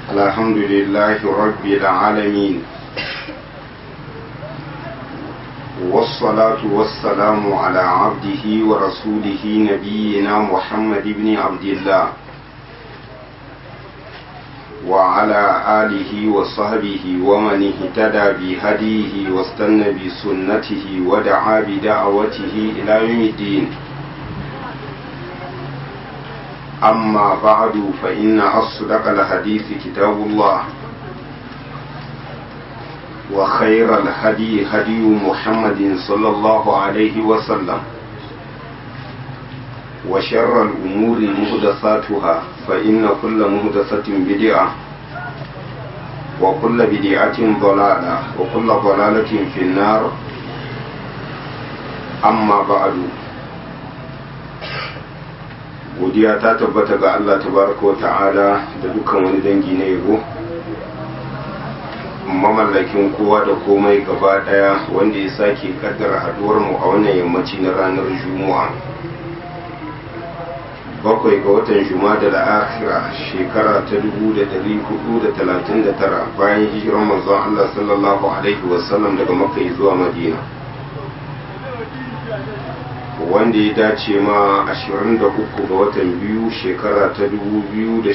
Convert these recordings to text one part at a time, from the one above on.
الحمد لله رب العالمين والصلاة والسلام على عبده ورسوله نبينا محمد بن عبد الله وعلى آله وصحبه ومن اهتدى بهديه واستنى بسنته ودعا بدعوته إلى يوم الدين أما بعد فإن أصدق الحديث كتاب الله وخير الهدي هدي محمد صلى الله عليه وسلم وشر الأمور مهدثاتها فإن كل مهدثة بدعة وكل بدعة ضلالة وكل ضلالة في النار أما بعد godiya ta tabbata ga Allah tabaraka wa ta'ala da dukkan wani dangi na yabo mamallakin kowa da komai gaba daya wanda ya sake kaddara haduwar mu a wannan yammaci na ranar juma'a bakwai ga watan juma'a da akhira shekara ta 1439 bayan hijiran manzon Allah sallallahu alaihi wasallam daga makka zuwa madina wanda ya dace ma 23 ga watan biyu shekara ta 2018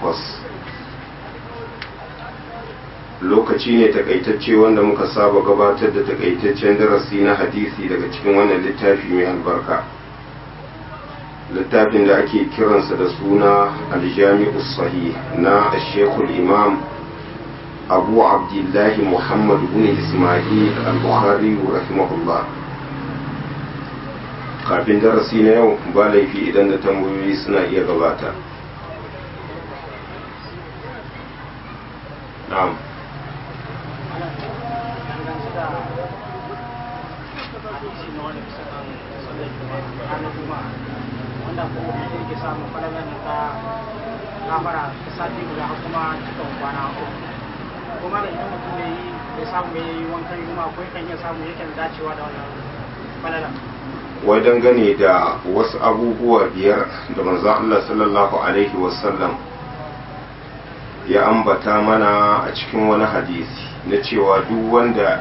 lokaci ne takaitacce wanda muka saba gabatar da takaitaccen darasi na hadisi daga cikin wannan littafi mai albarka littafin da ake kiransa da suna aljami'u sahih na shekul imam abu abdullahi muhammad bin ismail al-bukhari rahimahullah kafin darasi na yau ba laifi idan da tambayoyi suna iya gabata na'am wanda ko mutum ke samun falalar ta gafara ta sati guda har kuma cikin kwana uku kuma da idan mutum da yi bai samu ya yi wankan yuma ko yakan iya samu yakan dacewa da wannan falalar wai dangane da wasu abubuwa biyar da manzon Allah sallallahu alaihi wasallam ya ambata mana a cikin wani hadisi na cewa duk wanda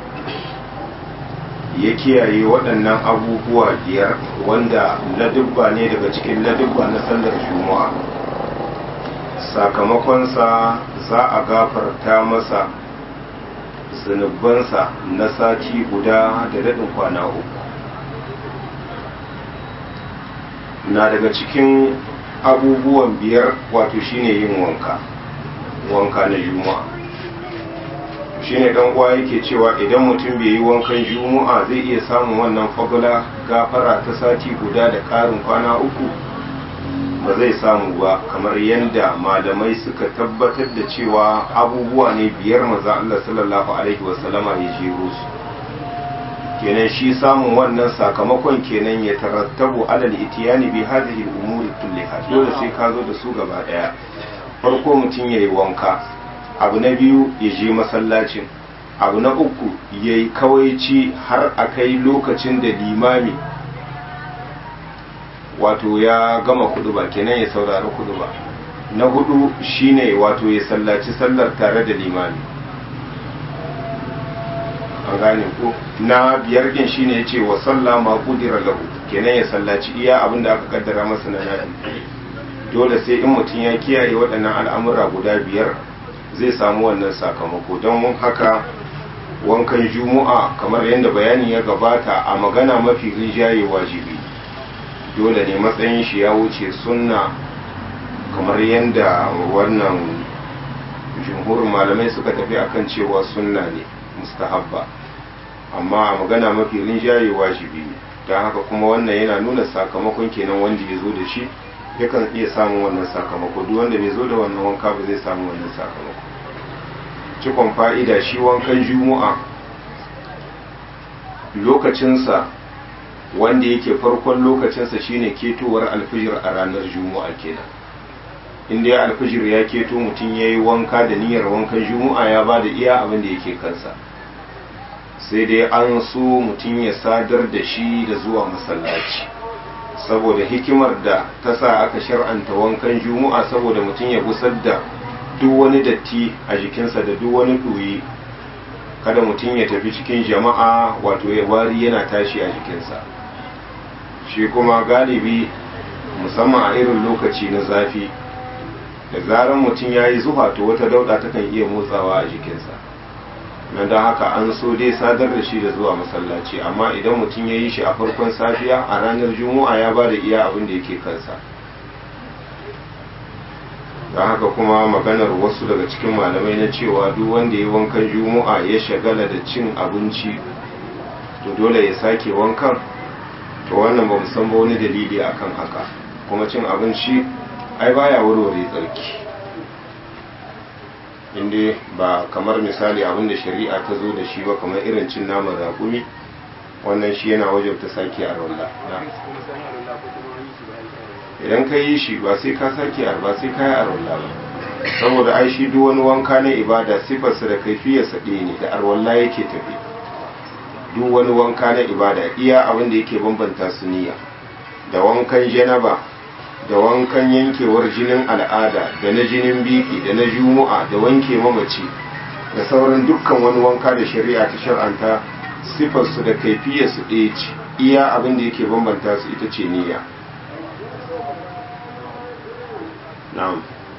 ya kiyaye waɗannan abubuwa biyar wanda ladubba ne daga cikin ladubba na sallar juma'a sakamakonsa za a gafarta masa zunubansa na sati guda da daɗin kwana uku na daga cikin abubuwan biyar wato shine yin wanka wanka na juma'a shine dan uwa yake cewa idan mutum bai yi wankan juma'a zai iya samun wannan fagula gafara ta sati guda da karin kwana uku ba zai samu ba kamar yadda malamai suka tabbatar da cewa abubuwa ne biyar maza Allah sallallahu alaihi wasallama ya jero su kenan shi samun wannan sakamakon kenan ya tarattabu alal itiyani bi hadhihi al-umuri kulliha dole sai ka zo da su gaba daya farko mutum yayi wanka abu na biyu ya je masallacin abu na uku yayi kawaici har a kai lokacin da limami wato ya gama kuduba kenan ya saurari kuduba na hudu shine wato ya sallaci sallar tare da limami an gane ko na biyar din shine yace wa salla ma qudira lahu kenan ya sallaci iya abin da aka kaddara masa na nafi dole sai in mutum ya kiyaye waɗannan al'amura guda biyar zai samu wannan sakamako don mun haka wankan juma'a kamar yadda bayani ya gabata a magana mafi rinjaye wajibi dole ne matsayin shi ya wuce sunna kamar yadda wannan jumhurin malamai suka tafi akan cewa sunna ne mustahabba amma a magana mafi rinjaye wajibi ne don haka kuma wannan yana nuna sakamakon kenan wanda ya zo da shi yakan iya samun wannan sakamako duk wanda bai zo da wannan wanka ba zai samu wannan sakamako cikon fa'ida shi wankan juma'a lokacinsa wanda yake farkon lokacinsa shine ketowar alfijir a ranar juma'a kenan inda ya alfijir ya keto mutum ya yi wanka da niyyar wankan juma'a ya ba da iya abin da yake kansa sai dai an so mutum ya sadar da shi da zuwa masallaci saboda hikimar da ta sa aka shar'anta wankan juma'a saboda mutum ya gusar da duk wani datti a jikinsa da duk wani ɗoyi kada mutum ya tafi cikin jama'a wato ya wari yana tashi a jikinsa shi kuma galibi musamman a irin lokaci na zafi da zarar mutum ya yi zuwa to wata dauda takan iya motsawa a jikinsa na don haka an so dai sadar da shi da zuwa masallaci amma idan mutum ya yi shi a farkon safiya a ranar juma'a ya ba da iya abin da yake kansa don haka kuma maganar wasu daga cikin malamai na cewa duk wanda ya wankan juma'a ya shagala da cin abinci to dole ya sake wankan to wannan ba san ba wani dalili akan haka kuma cin abinci ai baya warware tsarki inda ba kamar misali abin da shari'a ta zo da shi ba kamar irin cin naman raƙumi wannan shi yana wajabta sake a rolla idan ka yi shi ba sai ka sake a ba sai ka yi a rolla ba saboda ai shi duk wani wanka na ibada sifarsa da kaifiyarsa ɗaya ne da arwalla yake tafi duk wani wanka na ibada iya abin da yake bambanta su niyya da wankan janaba da wankan yankewar jinin al'ada da na jinin biki da na jumu'a da wanke mamaci da sauran dukkan wani wanka da shari'a ta shar'anta sifarsu da kaifiyarsu ɗaya ce iya abin da yake bambanta su ita ce niyya na'am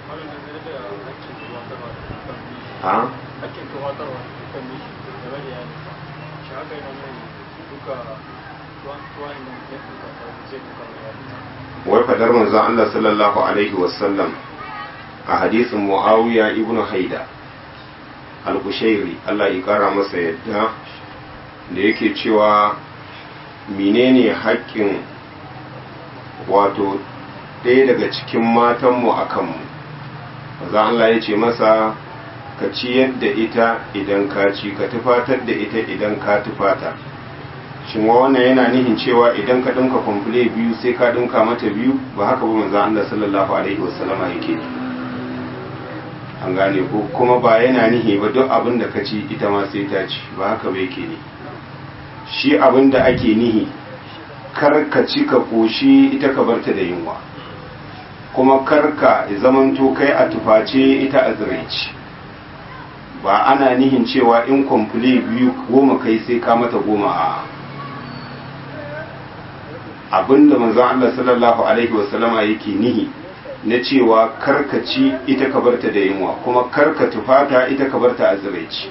ha hakkin tumatarwa kan mishi da bari ya nisa shi haka yana mai duka tuwanin da ya duka zai duka mai yadda wai fadar manzon Allah sallallahu alaihi wasallam a hadisin Muawiya ibn Haida al-Kushairi Allah ya kara masa yadda da yake cewa menene haƙƙin wato ɗaya daga cikin matanmu a kanmu manzon Allah ya ce masa ka ciyar da ita idan ka ci ka tufatar da ita idan ka tufata shin wannan yana nihin cewa idan ka dinka kwamfule biyu sai ka dinka mata biyu ba haka ba manzo Allah sallallahu alaihi wasallam yake an gane ko kuma ba yana nihi ba duk abin da ka ci ita ma sai ta ci ba haka ba yake ne shi abin da ake nihi kar ka ci ka koshi ita ka barta da yunwa kuma kar ka zamanto kai a tuface ita a ziraici ba ana nihin cewa in kwamfule biyu goma kai sai ka mata goma a abinda manzon Allah sallallahu alaihi wasallama yake nihi na cewa karkaci ita ka barta da yunwa kuma karka tufata ita ka barta a ziraici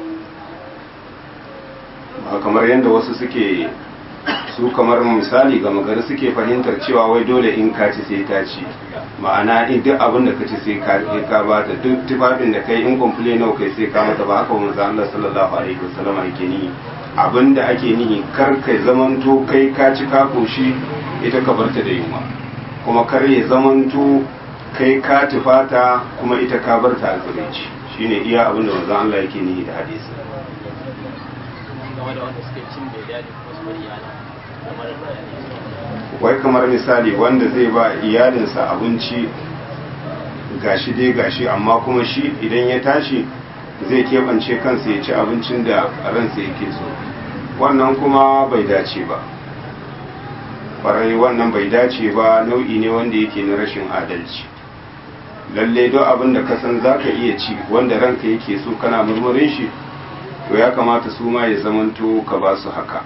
ba kamar yadda wasu suke su kamar misali ga magari suke fahimtar cewa wai dole in ka ci sai ta ci ma'ana in duk abin da ka ci sai ka ka ba ta duk tufafin da kai in komfule nawa kai sai ka mata ba haka manzo Allah sallallahu alaihi wasallam yake ni abin da ake nihi kar kai zamanto kai ka ci ka koshi ita ka barta da yunwa kuma kar ya zamanto kai ka tufata kuma ita ka barta a zureci shine iya abin da manzo Allah yake nihi da hadisi game da wanda suke cin bai daɗi ko su bari yana kamar da wai kamar misali wanda zai ba iyalinsa abinci gashi dai gashi amma kuma shi idan ya tashi zai keɓance kansa ya ci abincin da ransa yake so wannan kuma bai dace ba ƙwarai wannan bai dace ba nau'i ne wanda yake na rashin adalci lalle don abin da ka san za ka iya ci wanda ranka yake so kana murmurin shi to ya kamata su ma ya zamanto ka ba su haka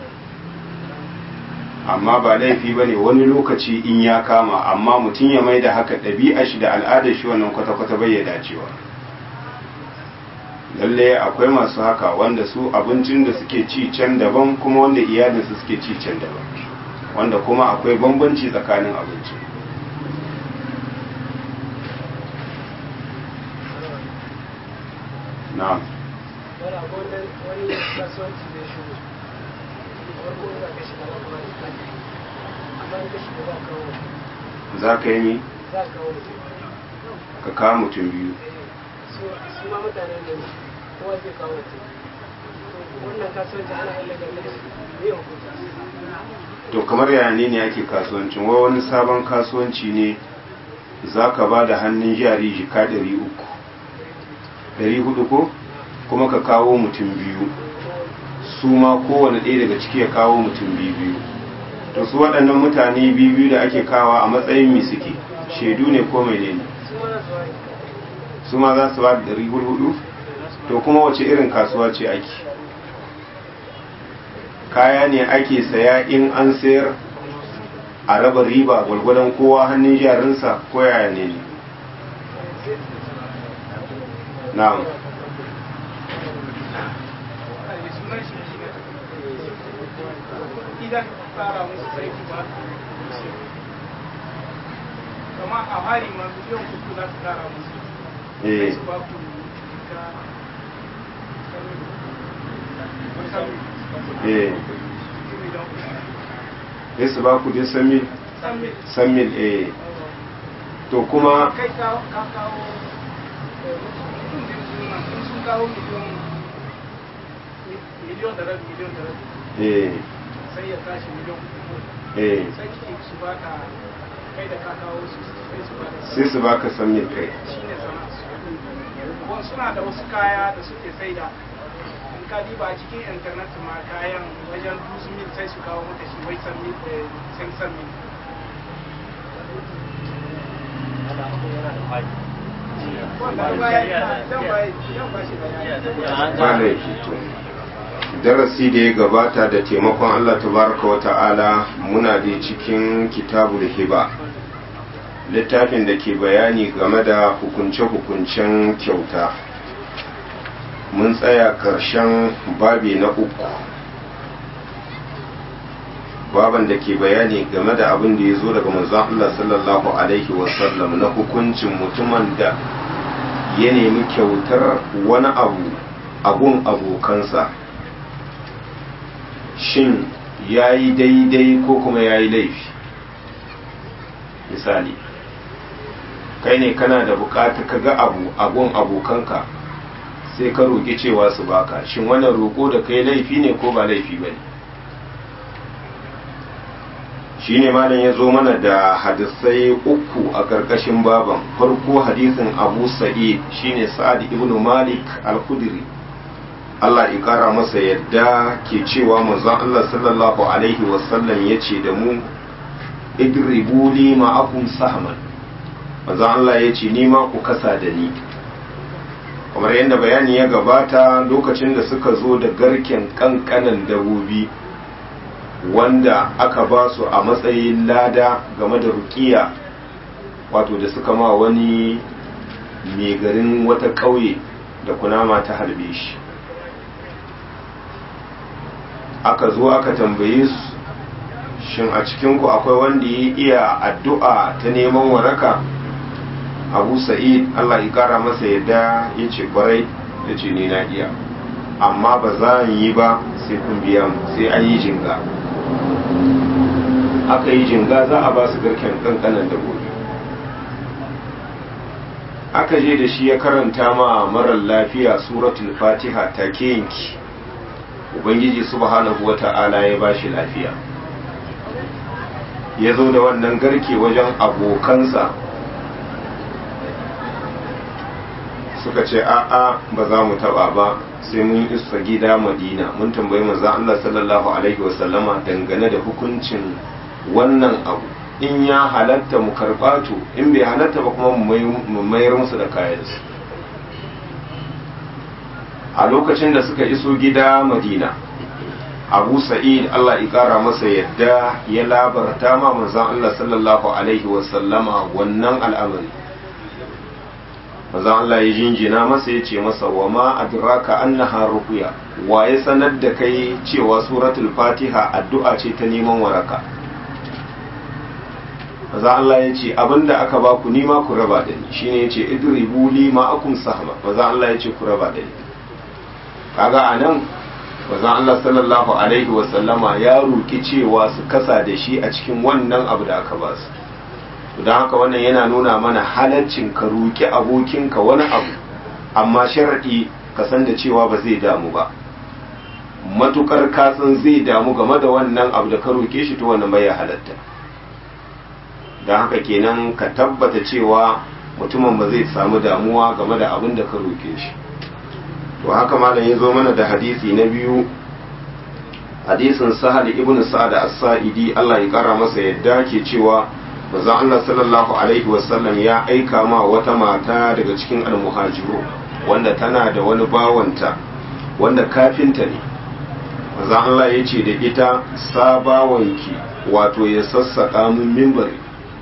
amma ba laifi ba ne wani lokaci in ya kama amma mutum ya mai da haka ɗabi'a shi da al'adar shi wannan kwata-kwata bai ya dacewa lalle akwai masu haka wanda su abincin da suke ci can daban kuma wanda iyalinsu suke ci can daban wanda kuma akwai bambanci tsakanin abinci na'am wani abu wani kasuwanci da shi farko za ka shiga na kuma da amma in ka shiga za ka kawo za ka yi mi za ka kawo mutum ka kawo mutum biyu su su ma mutane ne kowa zai kawo mutum To, wannan kasuwanci ana yin lagar da shi ne hukunta to kamar yaya ne ne ake kasuwancin wai wani sabon kasuwanci ne za ka ba da hannun jari jika ɗari uku ɗari hudu ko kuma ka kawo mutum biyu su ma kowane ɗaya daga ciki ya kawo mutum biyu biyu to su waɗannan mutane biyu biyu da ake kawa a matsayin mi suke shaidu ne ko mai ne su ma na zuwa su ma za su ba da ɗari hudu to kuma wace irin kasuwa ce ake kaya ne ake saya in an sayar a raba riba gwalgwadon kowa hannun jarinsa ko yaya ne ne na'am idan tsara musu sai ba kama a hari ma miliyan kuku za su tsara musu eh su ba ku ta eh sai su ba ku dai san mil san mil eh to kuma kai ka ka kawo mutum da suna sun kawo miliyan miliyan da rabi miliyan da rabi eh sai ya tashi miliyan kuku eh sai su baka kai da ka kawo su sai su baka sai su baka san mil kai shi ne wani suna da wasu kaya da suke saida in ka diba a cikin internet ma kayan wajen dusu mil sai su kawo maka shi wai san mil sai san mil wanda ba ya dan ba dan ba shi bayani ba laifi to darasi da ya gabata da taimakon Allah tabaraka wa ta'ala muna da cikin kitabul hiba littafin da ke bayani game da hukunce-hukuncen kyauta mun tsaya karshen babi na uku baban da ke bayani game da abin da ya zo daga manzon Allah sallallahu alaihi wasallam na hukuncin mutumin da ya nemi kyautar wani abu abun abokansa shin ya yi daidai ko kuma ya yi laifi misali kai ne kana da bukata ka ga abu abun abokanka sai ka roƙi cewa su baka shin wannan roƙo da kai laifi ne ko ba laifi ba ne shi ne malam ya zo mana da hadisai uku a ƙarƙashin baban farko hadisin abu sa'id shine sa'ad ibn malik al-khudri Allah ya ƙara masa yadda ke cewa manzon Allah sallallahu alaihi wasallam ya ce da mu idribu li ma'akum sahman manzon Allah ya ce ni ma ku kasa da ni kamar yadda bayani ya gabata lokacin da suka zo da garken kankanan dabobi wanda aka ba su a matsayin lada game da rukiya wato da suka ma wani mai garin wata ƙauye da kunama ta harbe shi aka zo aka tambaye su shin a cikinku akwai wanda ya iya addu'a ta neman waraka abu sa'id allah ya kara masa yadda ya ce kwarai ya ce ni na iya amma ba za yi ba sai kun biya mu sai an yi jinga aka yi jinga za a ba su garken kankanan gobe. aka je da shi ya karanta ma marar lafiya suratul fatiha take yanki ubangiji subhanahu wata'ala ya ba shi lafiya ya zo da wannan garke wajen abokansa suka ce a'a ba za mu taba ba sai mun isa gida madina mun tambayi manzon Allah sallallahu alaihi wasallama dangane da hukuncin wannan abu in ya halatta mu karɓa to in bai halatta ba kuma mu mayar musu da kayansu a lokacin da suka iso gida madina abu sa'id Allah ya kara masa yadda ya labarta ma manzon Allah sallallahu alaihi wasallama wannan al'amari manzon Allah ya jinjina masa ya ce masa wa ma adraka annaha ruqya wa ya sanar da kai cewa suratul fatiha addu'a ce ta neman waraka manzon Allah ya ce abinda aka ba ku nima ku raba da ni shine ya ce idribu li ma akum sahma manzon Allah ya ce ku raba da ni kaga anan manzon Allah sallallahu alaihi wa sallama ya roki cewa su kasa da shi a cikin wannan abu da aka ba su don haka wannan yana nuna mana halaccin ka roki abokinka wani abu amma sharadi ka san da cewa ba zai damu ba matukar kasan zai damu game da wannan abu da ka roke shi to wannan bai halatta don haka kenan ka tabbata cewa mutumin ba zai samu damuwa game da abin da ka roke shi to haka malam ya zo mana da hadisi na biyu hadisin sahal ibn sa'ad as-sa'idi Allah ya kara masa yadda ke cewa manzon Allah sallallahu alaihi wasallam ya aika ma wata mata daga cikin almuhajiru wanda tana da wani bawanta wanda kafinta ne manzon Allah ya ce da ita sabawanki wato ya sassaƙa mun mimbari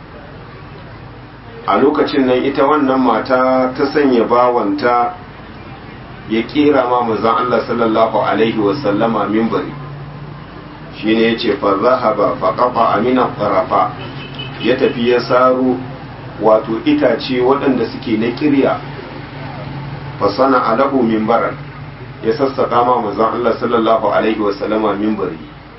a lokacin nan ita wannan mata ta sanya bawanta ya kera ma manzon Allah sallallahu alaihi wasallama mimbari shine yace fa zahaba fa qafa amina tarafa ya tafi ya saro wato itace waɗanda suke na kirya fa sana alahu mimbaran ya sassaka ma manzon Allah sallallahu alaihi wasallama mimbari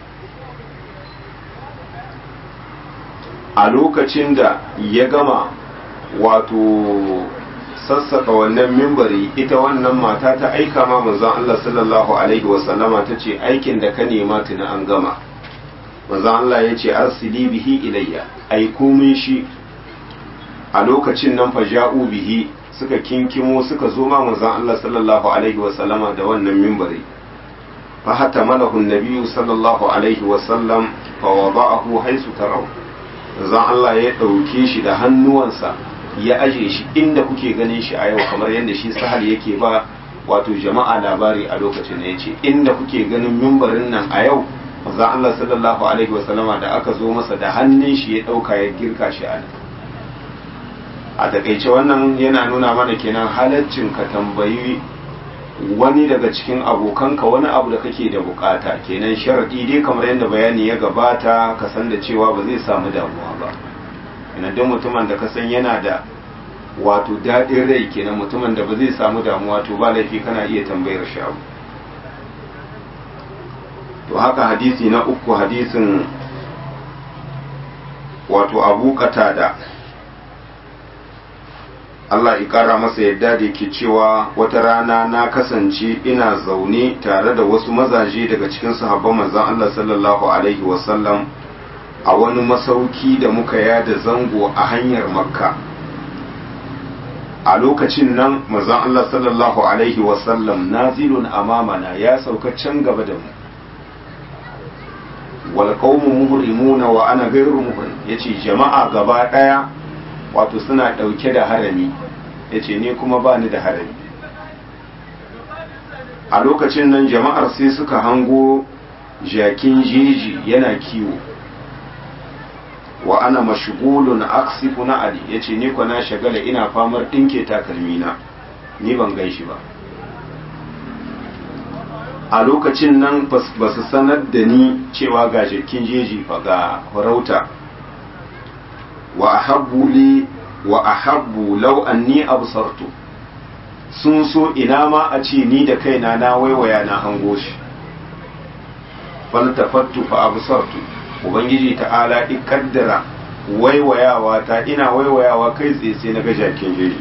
a lokacin da ya gama wato sassaka wannan mimbari ita wannan mata ta aika ma manzon Allah sallallahu alaihi wasallama ta ce aikin da ka nema tuni an gama manzon Allah ya ce arsili bihi ilayya aiko min shi a lokacin nan fa ja'u bihi suka kinkimo suka zo ma manzon Allah sallallahu alaihi wasallama da wannan mimbari fa hatta malahu nabiyyu sallallahu alaihi wasallam fa wada'ahu haisu taraw manzon Allah ya dauke shi da hannuwansa ya aje shi inda kuke ganin shi a yau kamar yadda shi sahal yake ba wato jama'a labari a lokacin da ya ce inda kuke ganin mimbarin nan a yau manzon Allah sallallahu alaihi wasallama da aka zo masa da hannun shi ya dauka ya girka shi a nan a takaice wannan yana nuna mana kenan halaccin ka tambayi wani daga cikin abokanka wani abu da kake da bukata kenan sharadi dai kamar yadda bayani ya gabata ka san da cewa ba zai samu damuwa ba ina duk mutumin da ka san yana da wato daɗin rai kenan mutumin da ba zai samu damuwa to ba laifi kana iya tambayar shi abu to haka hadisi na uku hadisin wato abu da Allah ikara masa yadda da ke cewa wata rana na kasance ina zaune tare da wasu mazaje daga cikin sahabban manzon Allah sallallahu alaihi wasallam a wani masauki da muka yada zango a hanyar makka a lokacin nan manzon Allah sallallahu alaihi wasallam nazilun amamana ya sauka can gaba da mu wal qaumu muhrimuna wa ana ghairu muhrim yace jama'a gaba daya wato suna ɗauke da harami ya ce ni kuma ba ni da harami a lokacin nan jama'ar sai suka hango jakin jeji yana kiwo wa ana mashigulun aksifu na ali ya ce ni na shagala ina famar ɗinke takalmina ni ban gan shi ba a lokacin nan ba su sanar da ni cewa ga jakin jeji fa ga farauta wa ahabbu li wa ahabbu law anni absartu sun so ina ma a ce ni da kaina na waiwaya na hango shi faltafattu fa absartu ubangiji ta'ala ikaddara waiwayawa ta ina waiwayawa kai tsaye sai na ga jakin jeji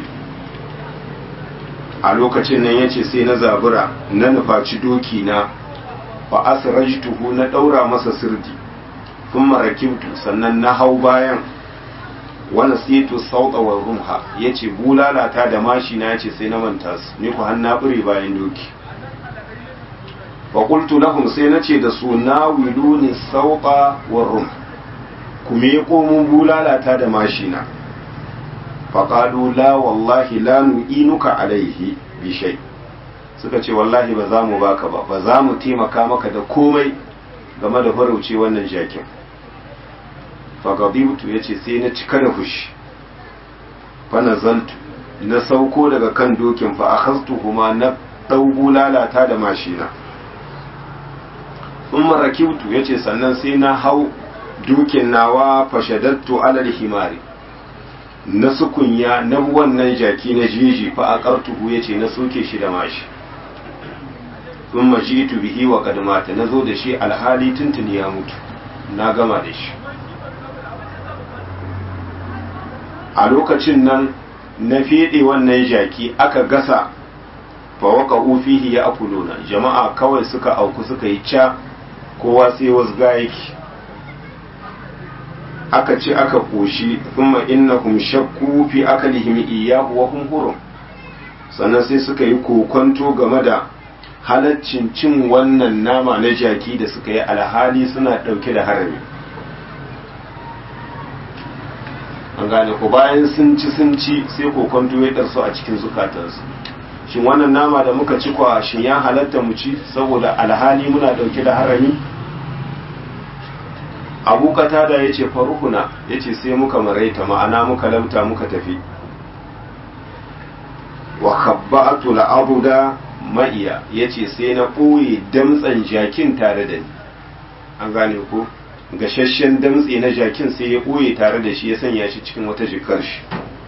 a lokacin nan yace sai na zabura na nufaci doki na fa asrajtuhu na daura masa sirdi thumma rakibtu sannan na hau bayan wani situ sauta wa rumha ya ce bulalata da mashi na ya ce sai na manta su ni ku hanna bure bayan doki fa qultu lahum sai na ce da su na wiluni sauta wa rum ku me mun bulalata da mashi na fa qalu la wallahi la nu'inuka alaihi bi shay suka ce wallahi ba za mu baka ba ba za mu taimaka maka da komai game da farauce wannan jakin fagabibtu ya ce sai na cika da fushi fanazaltu na sauko daga kan dokin fa a kuma na ɗau lalata da mashina umar rakibtu ya ce sannan sai na hau dokin nawa fashadattu alal himari na sukunya na wannan jaki na jeji fa a ƙartuhu ya ce na soke shi da mashi sun majitu bihi wa kadmata na zo da shi alhali tuntuni ya mutu na gama da shi a lokacin nan na feɗe wannan jaki aka gasa fawaka ufihi ya akuluna jama'a kawai suka auku suka yi ca kowa sai wasu yake aka ce aka koshi kuma innahum shakku fi akalihim iyyahu wa hum hurum sannan sai suka yi kokonto game da halaccin cin wannan nama na jaki da suka yi alhali suna ɗauke da harami an gane ko bayan sun ci sun ci sai kokonto ya ɗarsu a cikin zukatansu shin wannan nama da muka ci kwa shin ya halatta mu ci saboda alhali muna ɗauke da harami abu katada ya ce faruhuna ya ce sai muka maraita ma'ana muka lamta muka tafi wa khabba'atu la'abuda ma'iya ya ce sai na ɓoye damtsan jakin tare da ni an gane ko gashashen damtse na jakin sai ya ɓoye tare da shi ya sanya shi cikin wata jikar shi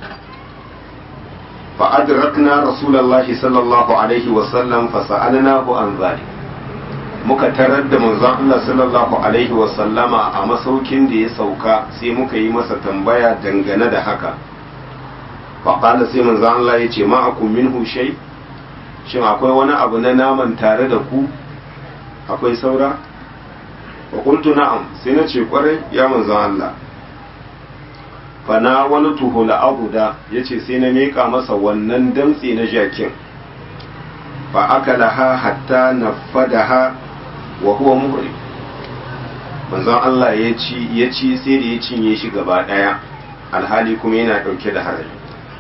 fa'adrakna rasulallahi sallallahu alaihi wasallam fasa'alnahu an zalik muka tarar da manzon Allah sallallahu alaihi wasallama a masaukin da ya sauka sai muka yi masa tambaya dangane da haka faƙala sai manzon Allah ya ce ma'akum minhu shay shin akwai wani abu na naman tare da ku akwai saura wa qultu na'am sai na ce kwarai ya manzon Allah fa na wani tuhula abuda yace sai na meka masa wannan damtse na jakin fa akalaha hatta nafadaha wa huwa muhrim manzon Allah ya ci ya ci sai da ya cinye shi gaba daya alhali kuma yana dauke da harami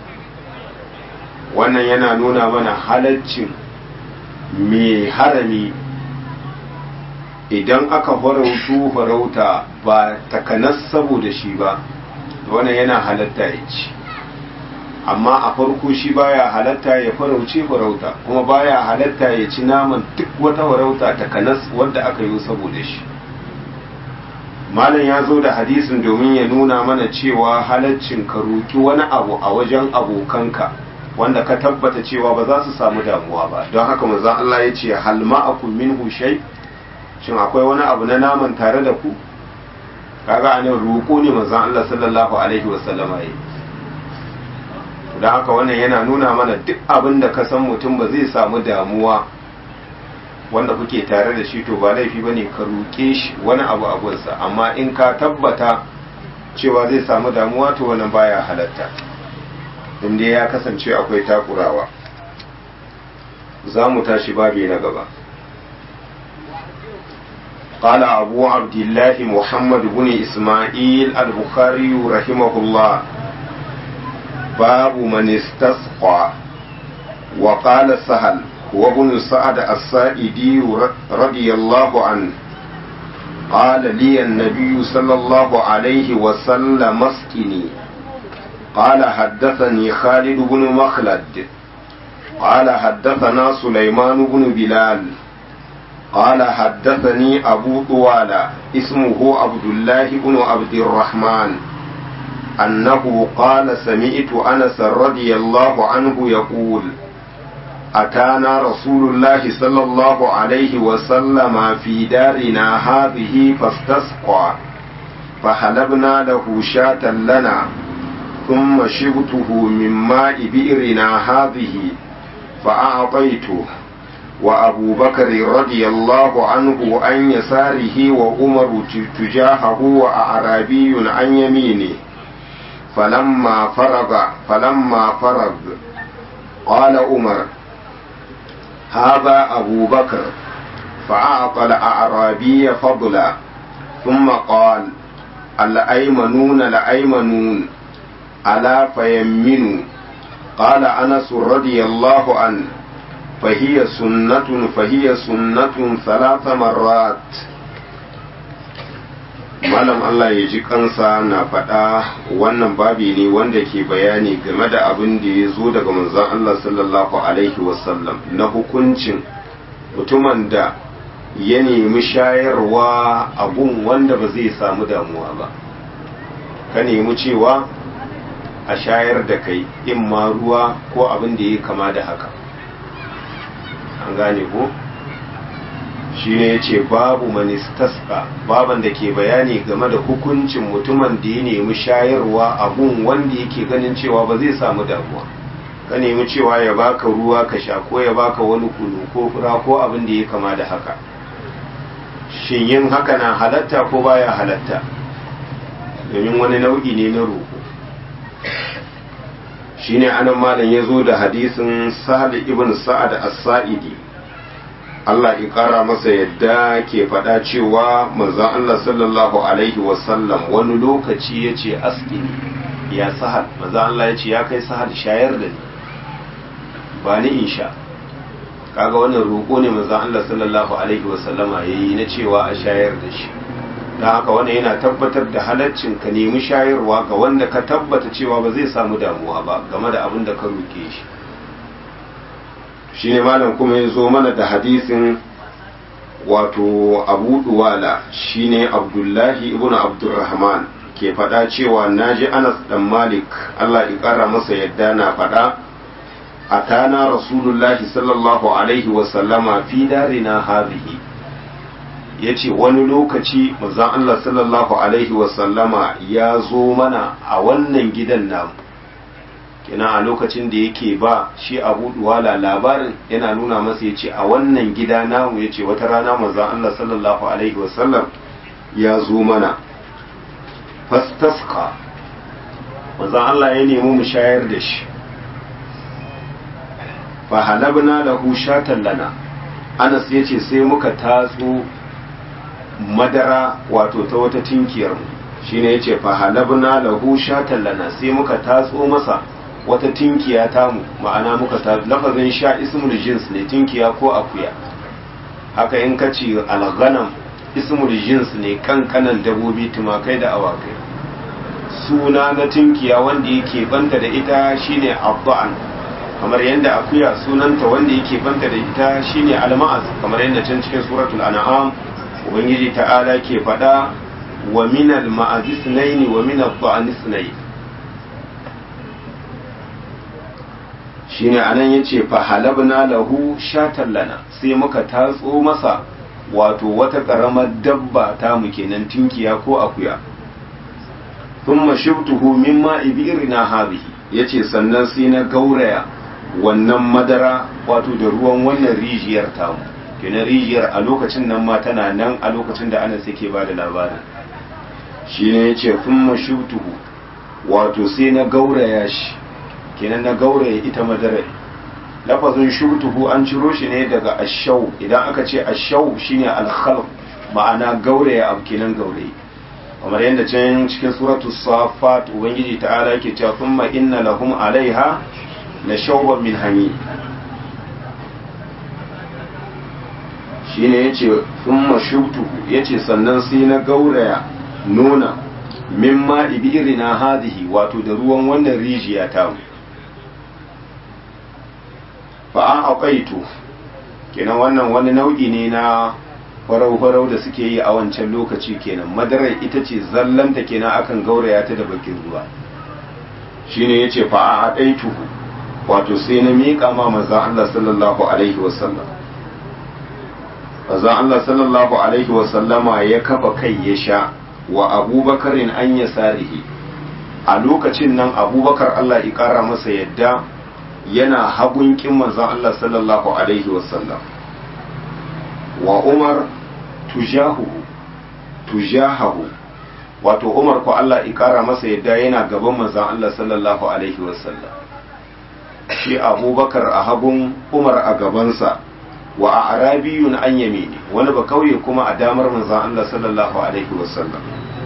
wannan yana nuna mana halaccin mai harami idan aka farautu farauta ba takanas saboda shi ba wannan yana halatta ya ci amma a farko shi baya halatta ya farauce farauta kuma baya halatta ya ci naman duk wata farauta takanas wadda aka yi saboda shi malam ya zo da hadisin domin ya nuna mana cewa halaccin ka roki wani abu a wajen abokanka wanda ka tabbata cewa ba za su samu damuwa ba don haka manzon Allah ya ce hal ma'akum minhu shay shin akwai wani abu na naman tare da ku kaga anan roƙo ne manzon Allah sallallahu alaihi wasallama yi don haka wannan yana nuna mana duk abin da ka san mutum ba zai samu damuwa wanda kuke tare da shi to ba laifi bane ka roƙe shi wani abu abunsa amma in ka tabbata cewa zai samu damuwa to wannan baya halatta inda ya kasance akwai takurawa za mu tashi babi na gaba قال أبو عبد الله محمد بن إسماعيل البخاري رحمه الله باب من استسقى وقال سهل هو ابن سعد السائدي رضي الله عنه قال لي النبي صلى الله عليه وسلم اسقني قال حدثني خالد بن مخلد قال حدثنا سليمان بن بلال قال حدثني أبو طوالة اسمه عبد الله بن عبد الرحمن أنه قال سمعت أنس رضي الله عنه يقول أتانا رسول الله صلى الله عليه وسلم في دارنا هذه فاستسقى فحلبنا له شاة لنا ثم شبته من ماء بئرنا هذه فأعطيته وأبو بكر رضي الله عنه عن يساره وعمر تجاهه وأعرابي عن يمينه فلما فرغ فلما فرغ قال عمر هذا أبو بكر فأعطى الأعرابي فضلا ثم قال الأيمنون الأيمنون ألا فيمنوا قال أنس رضي الله عنه فهي سنة فهي سنة ثلاث مرات malam Allah ya ji kansa na faɗa wannan babi ne wanda ke bayani game da abin da ya zo daga manzon Allah sallallahu alaihi wasallam na hukuncin mutumin da ya nemi shayarwa abun wanda ba zai samu damuwa ba ka nemi cewa a shayar da kai in ma ruwa ko abin da ya kama da haka an gane ko shi ne ya ce babu manistaska baban da ke bayani game da hukuncin mutumin da ya nemi shayarwa abun wanda yake ganin cewa ba zai samu damuwa ka nemi cewa ya baka ruwa ka sha ko ya baka wani kunu ko fura ko abin da ya kama da haka shin yin haka na halatta ko baya halatta domin wani nau'i ne na roƙo shine anan malam ya zo da hadisin sa'ad ibn sa'ad as-sa'idi Allah ya kara masa yadda ke faɗa cewa manzon Allah sallallahu alaihi wasallam wani lokaci ya ce askini ya sahal maza Allah ya ce ya kai sahal shayar da ni ba ni in sha kaga wannan roƙo ne maza Allah sallallahu alaihi wasallama ya yi na cewa a shayar da shi don haka wannan yana tabbatar da halaccin ka nemi shayarwa ga wanda ka tabbata cewa ba zai samu damuwa ba game da abin da ka roƙe shi shine malam kuma ya zo mana da hadisin wato abu duwala shine abdullahi ibn abdurrahman ke faɗa cewa naji anas dan malik allah ya ƙara masa yadda na faɗa a tana rasulullahi sallallahu alaihi wasallama fi darina hadhihi ya ce wani lokaci manzon allah sallallahu alaihi wasallama ya zo mana a wannan gidan namu kenan a lokacin da yake ba shi abu duwala labarin yana nuna masa ya ce a wannan gida namu ya ce wata rana manzon Allah sallallahu alaihi wasallam ya zo mana fastaska manzon Allah ya nemi mu shayar da shi fa halabna lahu shatan lana Anas ya ce sai muka tatso madara wato ta wata tinkiyar mu shine yace fa halabna lahu shatan lana sai muka tatso masa wata tinkiya tamu ma'ana muka ta lafazin sha ismul jins ne tinkiya ko akuya haka in ka ce alghanam ismul jins ne kankanan dabobi tumakai da awakai suna na tinkiya wanda yake banta da ita shine abba'an kamar yadda akuya sunanta wanda yake banta da ita shine alma'az kamar yadda can cikin suratul an'am ubangiji ta'ala ke faɗa wa minal ma'azis naini wa minal ba'anis naini shine anan yace fa halabna lahu shatan lana sai muka tatso masa wato wata karamar dabba ta mu kenan tinkiya ko akuya thumma shibtuhu mimma ibirina hadhihi yace sannan sai na gauraya wannan madara wato da ruwan wannan rijiyar tamu kenan rijiyar a lokacin nan ma tana nan a lokacin da Anas yake bada labarin shine yace thumma shibtuhu wato sai na gauraya shi kenan na gauraye ita madara lafazin shutuhu an ciro shi ne daga ashau idan aka ce ashau shine alkhalq ma'ana gauraye abu kenan gauraye kamar yadda can cikin suratu safat ubangiji ta'ala yake cewa thumma inna lahum alaiha la shawban min hani shine yace thumma shutuhu yace sannan sai na gauraya nuna mimma ibirina hadhihi wato da ruwan wannan rijiya ta mu fa an aƙaitu kenan wannan wani nau'i ne na farau-farau da suke yi a wancan lokaci kenan madarar ita ce zallanta kenan akan gauraya ta da bakin ruwa shine ya ce fa a aƙaituhu wato sai na miƙa ma manzan Allah sallallahu alaihi wasallam manzan Allah sallallahu alaihi wasallama ya kafa kai ya sha wa abubakarin an ya sarihi a lokacin nan abubakar Allah ya ƙara masa yadda yana hagun kin manzon Allah sallallahu alaihi wasallam wa Umar tujahu tujahahu wato Umar ko Allah ikara masa yadda yana gaban manzon Allah sallallahu alaihi wasallam shi Abubakar a hagun Umar a gabansa wa a arabiyun an yamini wani ba kauye kuma a damar manzon Allah sallallahu alaihi wasallam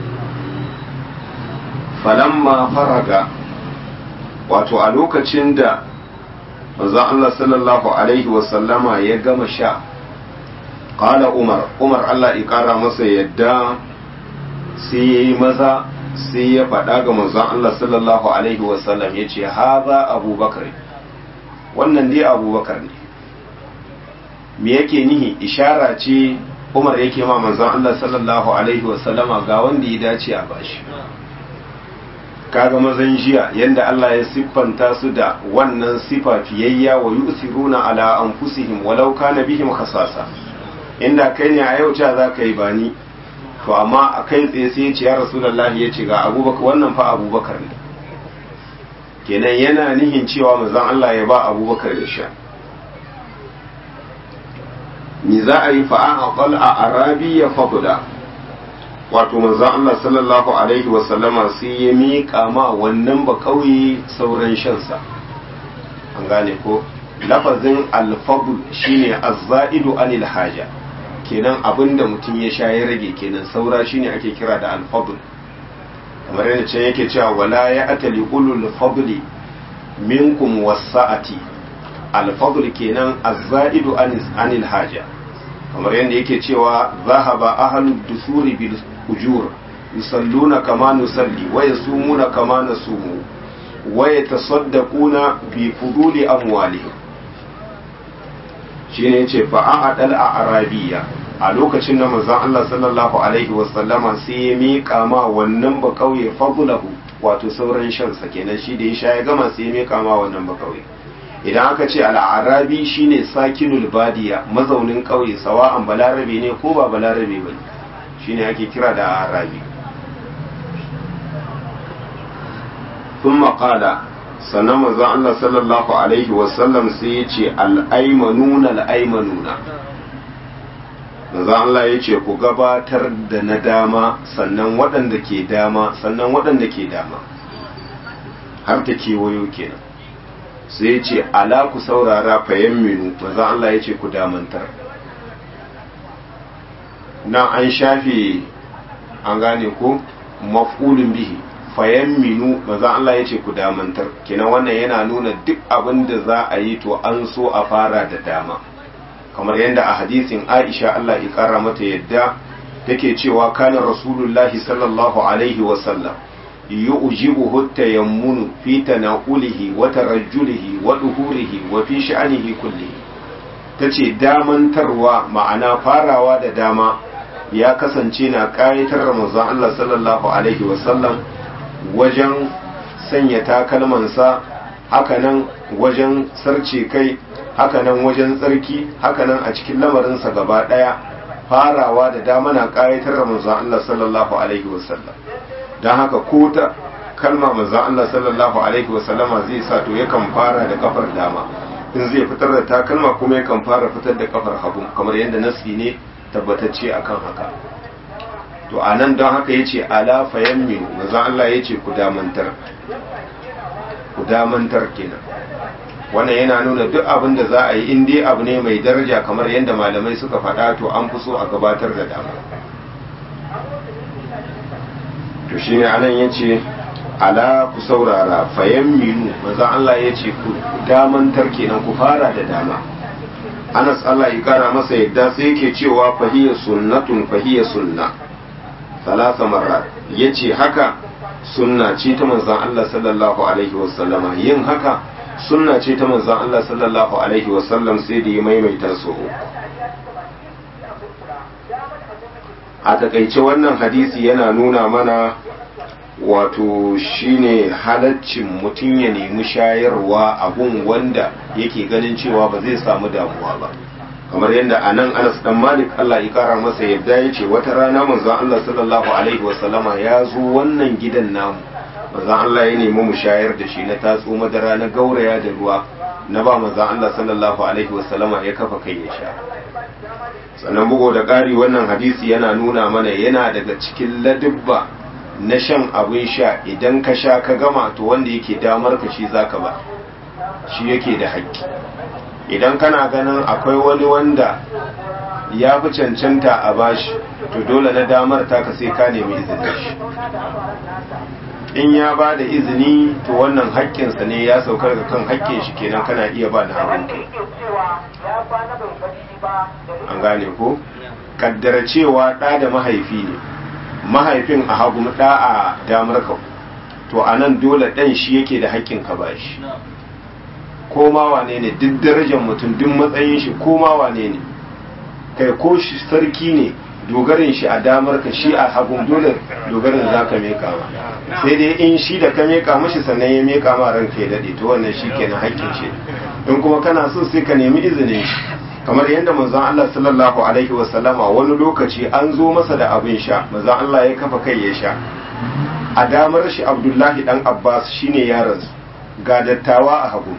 falamma faraga wato a lokacin da manzon Allah sallallahu alaihi wasallama ya gama sha qala umar umar Allah ya kara masa yadda sai yayi maza sai ya faɗa ga manzon Allah sallallahu alaihi wasallam ya ce haza abubakar wannan dai abubakar ne me yake nihi ishara ce umar yake ma manzon Allah sallallahu alaihi wasallama ga wanda ya dace a bashi kaga mazan jiya yanda Allah ya siffanta su da wannan sifa fiyayya wa yusiruna ala anfusihim walau kana bihim khasasa inda kai ne a yau ca za ka yi bani to amma a kai tsaye sai ya ce ya rasulullahi ya ce ga abubakar wannan fa abubakar ne kenan yana nihin cewa manzon Allah ya ba abubakar ya sha ni za a yi fa'an aqal a arabiya fadla wato manzon Allah sallallahu alaihi wasallama sai ya miƙa ma wannan ba kauye sauran shansa an gane ko lafazin alfabul shine azza'idu anil haja kenan abinda mutum ya sha ya rage kenan saura shine ake kira da alfabul kamar yadda can yake cewa wala ya atali ulul fadli minkum wasa'ati al-fadl kenan az-za'idu anil haja kamar yadda yake cewa zahaba ahlud dusuri bil ujur yusalluna kama nusalli wa yasumuna kama nasumu wa yatasaddaquna bi fuduli amwalihim shine yace fa a'adal a'rabiyya a lokacin da manzon Allah sallallahu alaihi wasallama sai ya miƙa ma wannan ba kauye fadlahu wato sauran shan sa kenan shi da ya sha ya gama sai ya miƙa ma wannan ba kauye idan aka ce al'arabi shine sakinul badiya mazaunin kauye sawa'an balarabe ne ko ba balarabe ba shine ake kira da arabi ثم قال sannan manzon Allah sallallahu alaihi wasallam sai ya ce al'aimanuna al'aimanuna manzon Allah ya ce ku gabatar da na dama sannan waɗanda ke dama sannan waɗanda ke dama har ta kewayo kenan sai ya ce ala ku saurara fayan minu manzon Allah ya ce ku damantar nan an shafe an gane ko maf'ulun bihi fayan minu maza Allah ya ce ku damantar kenan wannan yana nuna duk abin da za a yi to an so a fara da dama kamar yadda a hadisin Aisha Allah ya kara mata yadda take cewa kana rasulullahi sallallahu alaihi wa sallam yu'jibuhu tayammunu fi tanaulihi wa tarajjulihi wa duhurihi wa fi sha'anihi kullihi tace damantarwa ma'ana farawa da dama ya kasance na kayatar Ramazan Allah sallallahu alaihi wa sallam wajen sanya takalmansa hakanan wajen sarce kai hakanan wajen tsarki hakanan a cikin lamarinsa gaba daya farawa da dama na kayatar da manzon Allah sallallahu alaihi wasallam don haka ko ta kalma manzon Allah sallallahu alaihi wasallama zai sa to yakan fara da kafar dama in zai fitar da takalma kuma yakan fara fitar da kafar hagu kamar yadda nasi ne tabbatacce akan haka to a nan don haka ya ce ala fayamminu maza Allah ya ce ku damantar ku damantar kenan wannan yana nuna duk abin da za a yi in dai abu ne mai daraja kamar yadda malamai suka faɗa to an fi so a gabatar da dama to shi ne anan ya ce ala ku saurara fayamminu maza Allah ya ce ku damantar kenan ku fara da dama Anas Allah ya kara masa yadda sai yake cewa fahiyya sunnatun fahiyya sunna salasa marrat ya ce haka sunna ce ta manzan Allah sallallahu alaihi wasallama yin haka sunna ce ta manzan Allah sallallahu alaihi wasallam sai da ya maimaita su a takaice wannan hadisi yana nuna mana wato shine halaccin mutum ya nemi shayarwa abun wanda yake ganin cewa ba zai samu damuwa ba kamar yadda a nan anas dan malik Allah ya kara masa yadda ya ce wata rana manzon Allah sallallahu alaihi wasallama ya zo wannan gidan namu manzon Allah ya nemi mu shayar da shi na tatso madara na gauraya da ruwa na ba manzon Allah sallallahu alaihi wasallama ya kafa kai ya sha sannan bugo da ƙari wannan hadisi yana nuna mana yana daga cikin ladubba na shan abin sha idan ka sha ka gama to wanda yake damar ka shi zaka ba shi yake da haƙƙi idan kana ganin akwai wani wanda ya fi cancanta a bashi to dole na damar taka sai ka nemi izinin shi in ya ba da izini to wannan haƙƙinsa ne ya saukar ga kan haƙƙin shi kenan kana iya ba da hagun an gane ko kaddara cewa ɗa da mahaifi ne mahaifin a hagu ɗa a damar ka to a nan dole ɗan shi yake da haƙƙin ka bashi ko ma wane ne duk darajar mutum duk matsayin shi ko ma wane ne kai ko shi sarki ne dogarin shi a damar ka shi a hagun dole dogarin za ka meka ma sai dai in shi da ka meka mashi sannan ya meka ma ranka ya daɗe to wannan shi kenan haƙƙin shi in kuma kana so sai ka nemi izinin shi kamar yadda manzon Allah sallallahu alaihi wa sallama wani lokaci an zo masa da abin sha manzon Allah ya kafa kai ya sha a damar shi Abdullahi dan Abbas shine yaron ga dattawa a hagu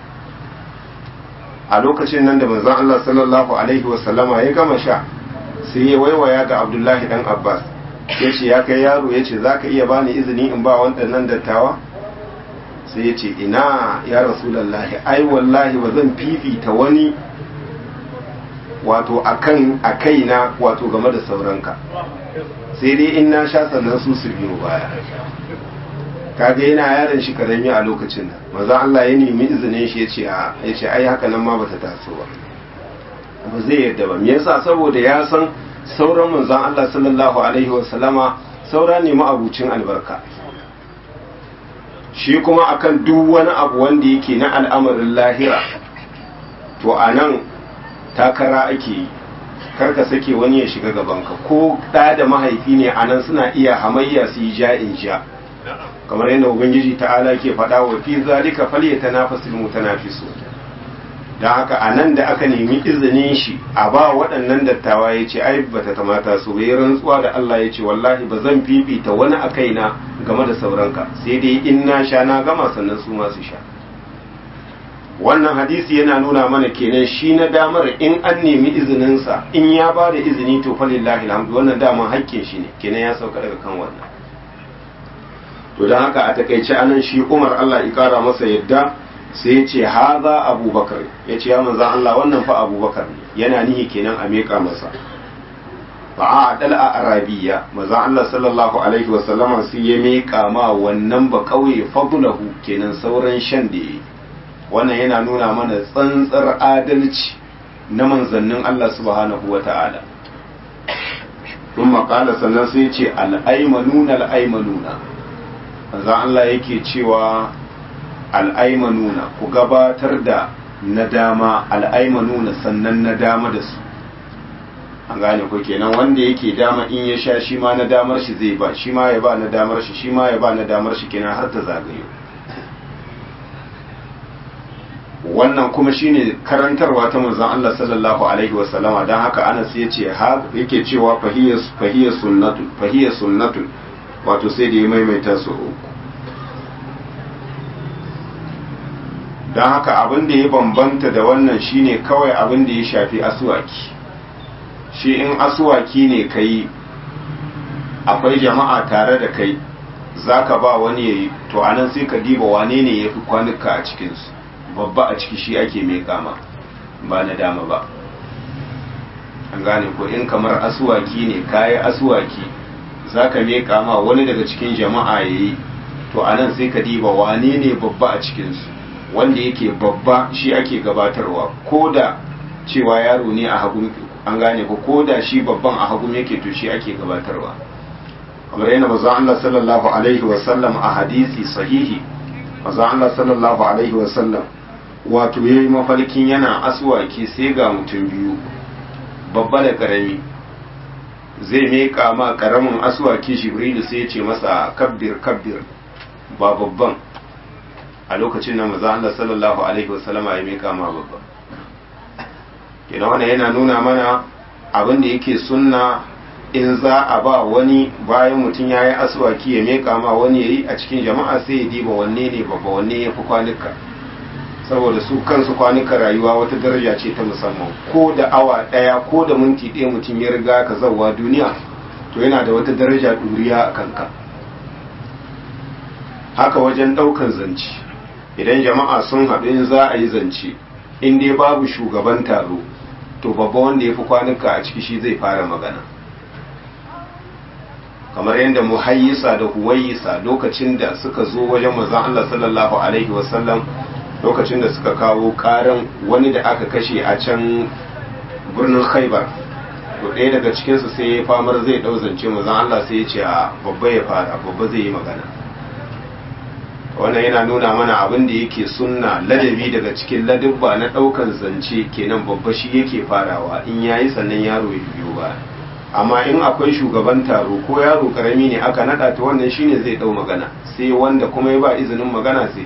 a lokacin nan da manzon Allah sallallahu alaihi wa sallama ya gama sha sai ya waiwaya ga Abdullahi dan Abbas ya ce ya kai yaro ya ce za ka iya bani izini in ba waɗannan dattawa sai ya ce ina ya rasulallahi ai wallahi ba zan fifita wani wato akan a kaina wato game da sauranka sai dai in na sha sannan su su biyo baya kaga yana yaron shi karami a lokacin nan maza Allah ya nemi izinin shi yace a yace ai haka nan ma bata taso ba ba zai yadda ba me yasa saboda ya san sauran manzon Allah sallallahu alaihi wasallama saura ne ma'abucin albarka shi kuma akan duk wani abu wanda yake na al'amarin lahira to anan takara ake yi karka sake wani ya shiga gabanka ko ɗa da mahaifi ne anan suna iya hamayya su yi ja'in ja kamar yadda ubangiji ta'ala ke faɗa wa fi zalika falyatanafasul mutanafisu don haka a nan da aka nemi izinin shi a ba waɗannan dattawa ya ce ai bata kamata su bai rantsuwa da Allah ya ce wallahi ba zan fifita wani a kaina game da sauranka sai dai in na sha na gama sannan su masu sha wannan hadisi yana nuna mana kenan shi na damar in an nemi izininsa in ya ba da izini to falillahi alhamdu wannan daman haƙƙin shi ne kenan ya sauka daga kan wannan to don haka a takaice anan shi umar Allah ya kara masa yadda sai ya ce haza abubakar ya ce ya manzan Allah wannan fa abubakar ne yana nihi kenan a meƙa masa fa a dal a arabiya manzan Allah sallallahu alaihi wa sallama sai ya meƙa ma wannan ba kauye fadlahu kenan sauran shan da yayi wannan yana nuna mana tsantsar adalci na manzannin Allah subhanahu wa ta'ala ثم قال sannan sai ce al'aimanuna al'aimanuna manzan Allah yake cewa al'aimanuna ku gabatar da na dama al'aimanuna sannan na dama da su an gane ku kenan wanda yake dama in ya sha shi ma na damar shi zai ba shi ma ya ba na damar shi shi ma ya ba na damar shi kenan har ta zagayo wannan kuma shine karantarwa ta manzon Allah sallallahu alaihi wa sallama dan haka Anas yace ha yake cewa fahiya fahiya sunnatu fahiya sunnatu wato sai da ya maimaita su uku don haka abin da ya bambanta da wannan shine kawai abin da ya shafi asuwaki shi in asuwaki ne kai akwai jama'a tare da kai zaka ba wani yayi to anan sai ka diba wane ne yafi kwanuka a cikinsu babba a ciki shi ake mai kama ba na dama ba an gane ko in kamar asuwaki ne kayi asuwaki zaka mai kama wani daga cikin jama'a yayi to anan sai ka diba wane ne babba a cikinsu wanda yake babba shi ake gabatarwa ko da cewa yaro ne a hagu an gane ko ko da shi babban a hagu yake to shi ake gabatarwa kamar yana manzo Allah sallallahu alaihi wa sallam a hadisi sahihi manzo Allah sallallahu alaihi wa sallam wato yayi mafarkin yana aswaki sai ga mutum biyu babba da karami zai meka ma karamin aswaki jibrilu sai ya ce masa kabbir kabbir ba babban a lokacin da maza Allah sallallahu alaihi wasallama ya mika ma babba kenan wannan yana nuna mana abin da yake sunna in za a ba wani bayan mutum ya yi aswaki ya mika ma wani ya yi a cikin jama'a sai ya diba wanne ne babba wanne ya fi kwanuka saboda su kansu kwanuka rayuwa wata daraja ce ta musamman ko da awa ɗaya ko da minti ɗaya mutum ya riga ka zauwa duniya to yana da wata daraja ɗuriya a kanka haka wajen ɗaukan zance idan jama'a sun haɗu in za a yi zance in dai babu shugaban taro to babba wanda ya fi kwanuka a ciki shi zai fara magana kamar yadda muhayyisa da huwayisa lokacin da suka zo wajen manzon Allah sallallahu alaihi wasallam lokacin da suka kawo karan wani da aka kashe a can birnin khaibar to ɗaya daga cikinsu sai ya famar zai ɗau zance manzon Allah sai ya ce a babba ya fara babba zai yi magana wannan yana nuna mana abin da yake sunna ladabi daga cikin ladabba na ɗaukan zance kenan babba shi yake farawa in yayi sannan yaro ya biyo ba amma in akwai shugaban taro ko yaro karami ne aka naɗa ta wannan shine zai ɗau magana sai wanda kuma ya ba izinin magana sai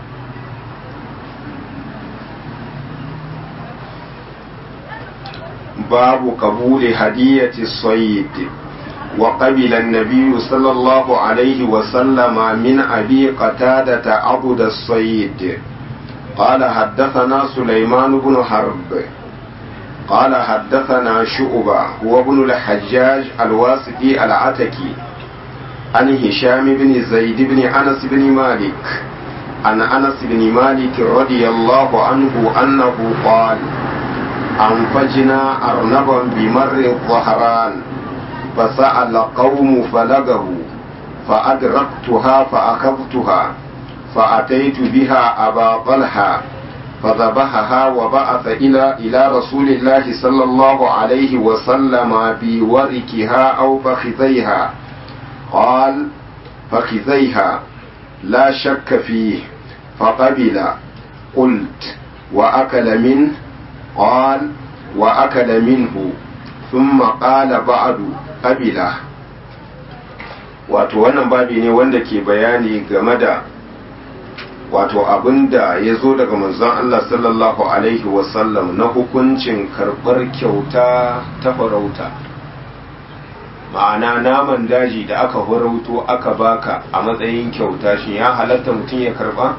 babu kabuli hadiyati sayyid وقبل النبي صلى الله عليه وسلم من أبي قتادة عبد الصيد قال حدثنا سليمان بن حرب قال حدثنا شعبة هو ابن الحجاج الواسطي العتكي عن هشام بن زيد بن أنس بن مالك عن أنس بن مالك رضي الله عنه أنه قال أنفجنا أرنبا بمر الظهران فسأل قوم فلقوا فأدركتها فأخذتها فأتيت بها أبا طلحة فذبحها وبعث إلى إلى رسول الله صلى الله عليه وسلم بوركها أو فخذيها قال فخذيها لا شك فيه فقبل قلت وأكل منه قال وأكل منه ثم قال بعد قبله wato wannan babi ne wanda ke bayani game da wato abinda ya zo daga manzon Allah sallallahu alaihi wasallam na hukuncin karɓar kyauta ta farauta ma'ana naman daji da aka farauto aka baka a matsayin kyauta shi ya halatta mutum ya karɓa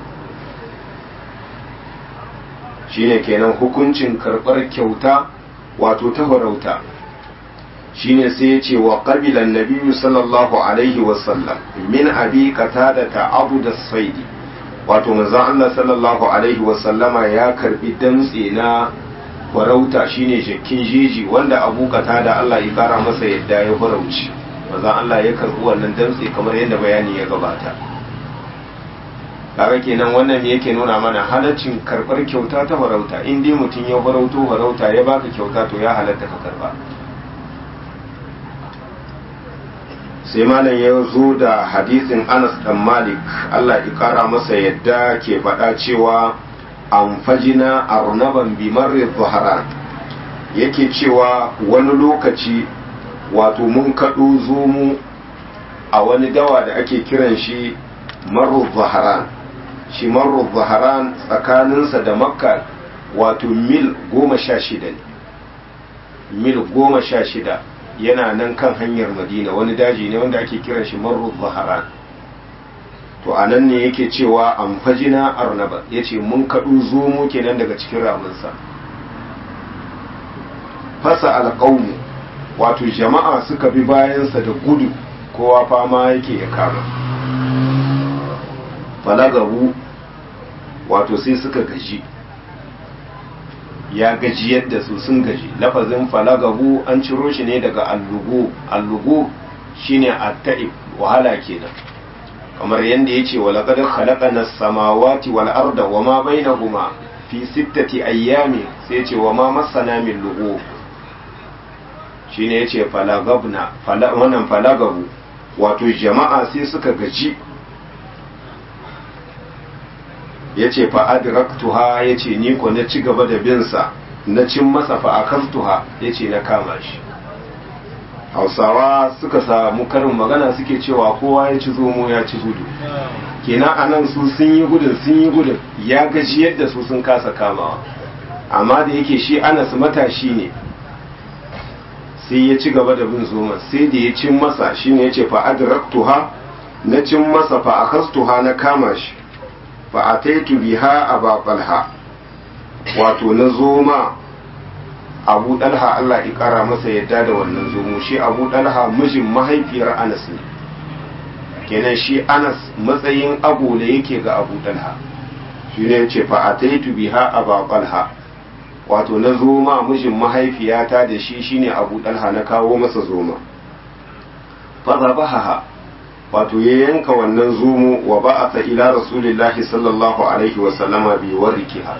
shine kenan hukuncin karɓar kyauta wato ta farauta shine sai ya ce wa ƙabilan nabiyu sallallahu alaihi wasallam min abi qatada ta abu da saidi wato manzon Allah sallallahu alaihi wasallama ya karbi dantse na farauta shine jakkin jeji wanda abu qatada Allah ya kara masa yadda ya farauci manzon Allah ya karbi wannan dantse kamar yadda bayani ya gabata kaga kenan wannan me yake nuna mana halaccin karbar kyauta ta farauta in dai mutum ya farauto farauta ya baka kyauta to ya halatta ka karba sai malam ya zo da hadisin anas dan malik allah ya kara masa yadda ke faɗa cewa an fajina arnaban bi marri zaharan yake cewa wani lokaci wato mun kaɗo zomu a wani dawa da ake kiran shi marru zaharan shi marru zaharan tsakaninsa da makka wato mil goma sha shida ne mil goma sha shida yana nan kan hanyar madina wani daji ne wanda ake kiran shi marru zaharan to a nan ne yake cewa an fajina arnaba ya ce mun kaɗu zomo kenan daga cikin ramunsa fasa alƙaunu wato jama'a suka bi bayansa da gudu kowa fama yake ya kama falagabu wato sai suka gaji ya gaji yadda su sun gaji lafazin falagabu an ciro shi ne daga allugu allugu shine at-ta'ib wahala kenan kamar yadda yace wa laqad khalaqana as-samawati wal arda wama bainahuma fi sittati ayyami sai yace wama massana min lugu shine yace falagabna fala wannan falagabu wato jama'a sai suka gaji ya ce fa'adraktuha ya ce ni ko na ci gaba da binsa na cin masa fa'akantuha ya ce na kama shi hausawa suka samu karin magana suke cewa kowa ya ci zomo ya ci gudu kenan anan su sun yi gudun sun yi gudun ya gaji yadda su sun kasa kamawa amma da yake shi anas matashi ne sai ya ci gaba da bin zoma sai da ya cin masa shine ya ce fa'adraktuha na cin masa fa'akastuha na kama shi fa'ataitu biha aba talha wato na zoma abu dalha Allah ya kara masa yadda da wannan zomo shi abu dalha mijin mahaifiyar anas ne kenan shi anas matsayin abu da yake ga abu dalha shi ne ya ce fa'ataitu biha aba talha wato na zoma mijin mahaifiyata da shi shine abu dalha na kawo masa zoma fa zabaha wato ya yanka wannan zumu wa ba'atha ila rasulillahi sallallahu alaihi wa sallama bi warikiha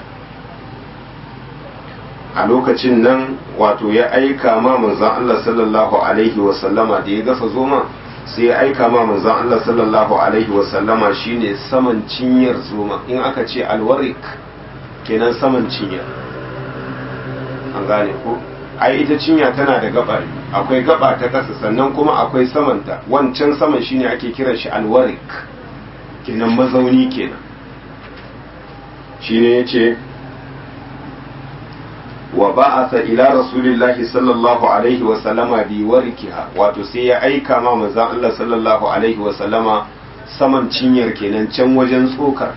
a lokacin nan wato ya aika ma manzon Allah sallallahu alaihi wa sallama da ya gasa zoma sai ya aika ma manzon Allah sallallahu alaihi wa sallama shine saman cinyar zoma in aka ce alwarik kenan saman cinya an gane ko ai ita cinya tana da gaba akwai gaba ta ƙasa sannan kuma akwai samanta wancan saman shine ake kiran shi alwarik kenan mazauni kenan shine yace wa ba'atha ila rasulillahi sallallahu alaihi wa sallama bi warikiha wato sai ya aika ma manzon Allah sallallahu alaihi wa sallama saman cinyar kenan can wajen tsokar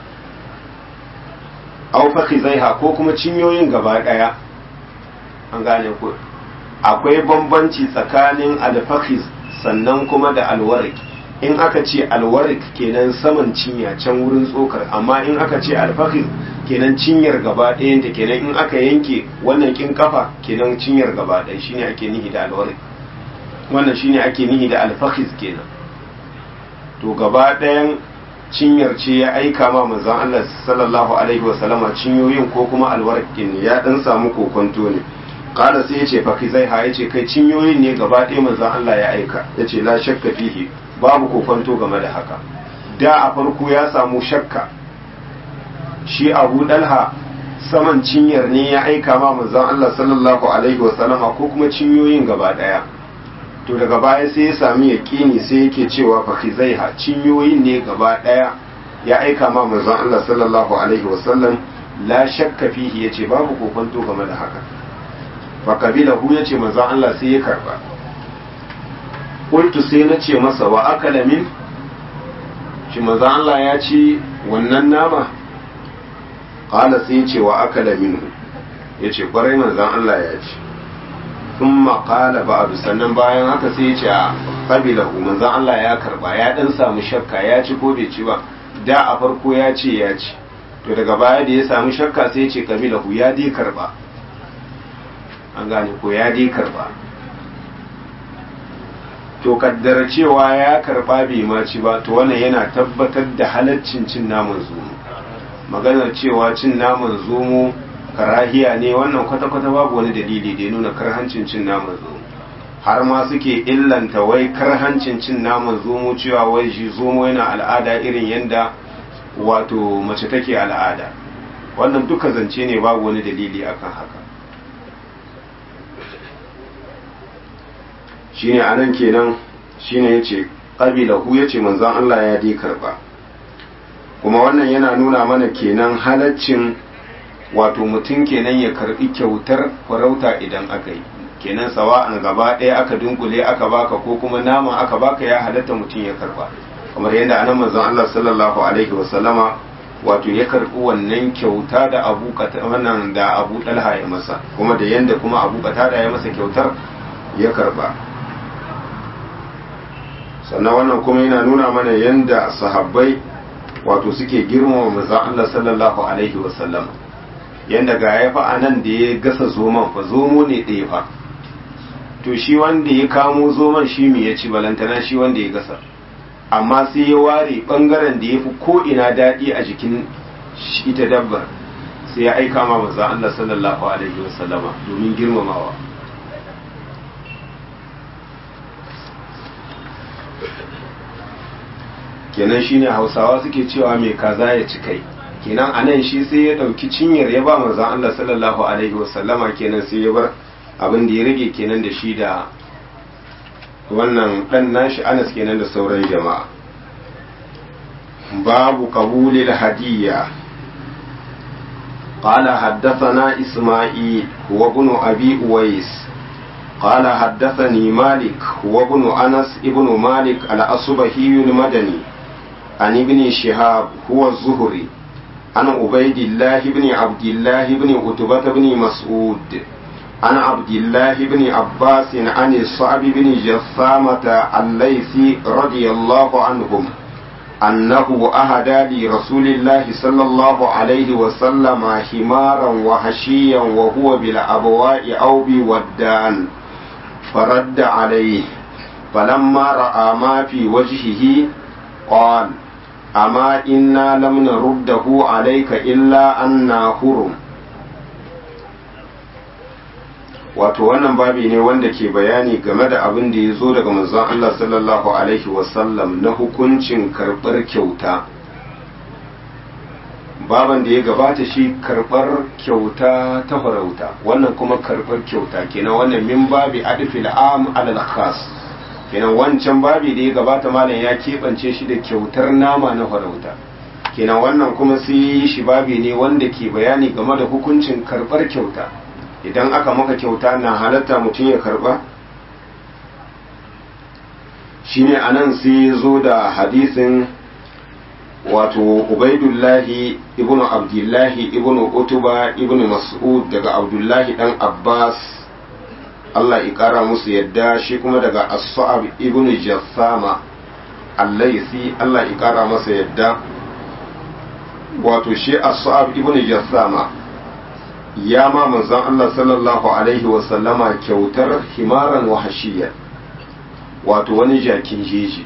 au fakhizaiha ko kuma cinyoyin gaba daya an gane ku akwai bambanci tsakanin alfakis sannan kuma da alwarik in aka ce alwarik kenan saman cinya can wurin tsokar amma in aka ce alfakis kenan cinyar gaba ɗayanta kenan in aka yanke wannan kin kafa kenan cinyar gaba ɗaya shine ake nihi da alwar wannan shine ake nihi da alfakhis kenan to gaba ɗayan cinyar ce ya aika ma manzon Allah sallallahu alaihi wa sallama cinyoyin ko kuma alwarkin ne ya dan samu kokonto ne kada sai yace fa zai ha yace kai cinyoyin ne gaba ɗaya manzon Allah ya aika yace la shakka fihi babu kokonto game da haka da a farko ya samu shakka shi Abu Dalha saman cinyar ne ya aika ma manzon Allah sallallahu alaihi wa sallama ko kuma cinyoyin gaba ɗaya to daga baya sai ya sami yaƙini sai yake cewa fa khizaiha cinyoyin ne gaba ɗaya ya aika ma manzon Allah sallallahu alaihi wasallam la shakka fihi yace babu kokonto game da haka fa kabilahu yace manzon Allah sai ya karba qultu sai na ce masa wa akala min shi manzon Allah ya ci wannan nama qala sai ya ce wa akala minhu yace kwarai manzon Allah ya ci sun maƙala ba sannan bayan haka sai ya ce a ƙabilahu manzan Allah ya karba ya ɗan samu shakka ya ci ko bai ci ba da a farko ya ce ya ci to daga baya da ya samu shakka sai ya ce ƙabilahu ya dai karba an gane ko ya dai karba to kaddara cewa ya karba bai ma ci ba to wannan yana tabbatar da halaccin cin naman zomo maganar cewa cin naman zomo karahiya ne wannan kwata-kwata babu wani dalili da ya nuna karhancin cin naman zomo har ma suke illanta wai karhancin cin naman zomo cewa wai shi zomo yana al'ada irin yadda wato mace take al'ada wannan duka zance ne babu wani dalili akan haka shine anan kenan shine yace qabilahu yace manzon Allah ya di karba kuma wannan yana nuna mana kenan halaccin wato mutum kenan ya karbi kyautar farauta idan aka yi kenan sawa'an gaba ɗaya aka dunkule aka baka ko kuma nama aka baka ya halatta mutum ya karba kamar yadda anan manzon Allah sallallahu alaihi wasallama wato ya karbi wannan kyauta da Abu wannan da Abu Talha ya masa kuma da yanda kuma Abu da ya masa kyautar ya karba sannan wannan kuma yana nuna mana yanda sahabbai wato suke girmama manzon Allah sallallahu alaihi wasallama yanda ga ya fa anan da ya gasa zoman fa zomo ne ɗaya fa to shi wanda ya kamo zoman shi me ya ci balantana shi wanda ya gasa amma sai ya ware bangaren da ya fi ko ina daɗi a jikin ita dabbar sai ya aika ma manzo Allah sallallahu alaihi wasallama domin girmamawa kenan shine hausawa suke cewa mai kaza ya ci kai kenan a nan shi sai ya ɗauki cinyar ya ba manzon Allah sallallahu alaihi wasallama kenan sai ya bar abin da ya rage kenan da shi da wannan ɗan nashi anas kenan da sauran jama'a babu qabulil hadiyya قال حدثنا إسماعيل هو ابن أبي أويس قال حدثني مالك هو ابن أنس ابن مالك الأصبهي المدني عن ابن شهاب هو الزهري عن عبيد الله بن عبد الله بن عتبة بن مسعود عن عبد الله بن عباس عن الصعب بن جثامة الليثي رضي الله عنهم أنه أهدى لرسول الله صلى الله عليه وسلم حمارا وحشيا وهو بالأبواء أو بودان فرد عليه فلما رأى ما في وجهه قال أما إنا لم نرده عليك إلا أنا حرم wato wannan babi ne wanda ke bayani game da abin da ya zo daga manzon Allah sallallahu alaihi wasallam na hukuncin karɓar kyauta baban da ya gabata shi karɓar kyauta ta farauta wannan kuma karɓar kyauta kenan wannan min babi adfil am alal khas kenan wancan babi da ya gabata malam ya keɓance shi da kyautar nama na farauta kenan wannan kuma sai shi babi ne wanda ke bayani game da hukuncin karɓar kyauta idan aka maka kyauta na halatta mutum ya karba shine anan sai zo da hadisin wato ubaidullahi ibnu abdullahi ibnu utuba ibnu mas'ud daga abdullahi dan abbas Allah ya kara musu yadda shi kuma daga as-sa'ab ibnu jassama allaisi Allah ya kara masa yadda wato shi as-sa'ab ibn jassama ya ma manzon Allah sallallahu alaihi wa sallama kyautar himaran wahashiyya wato wani jakin jeji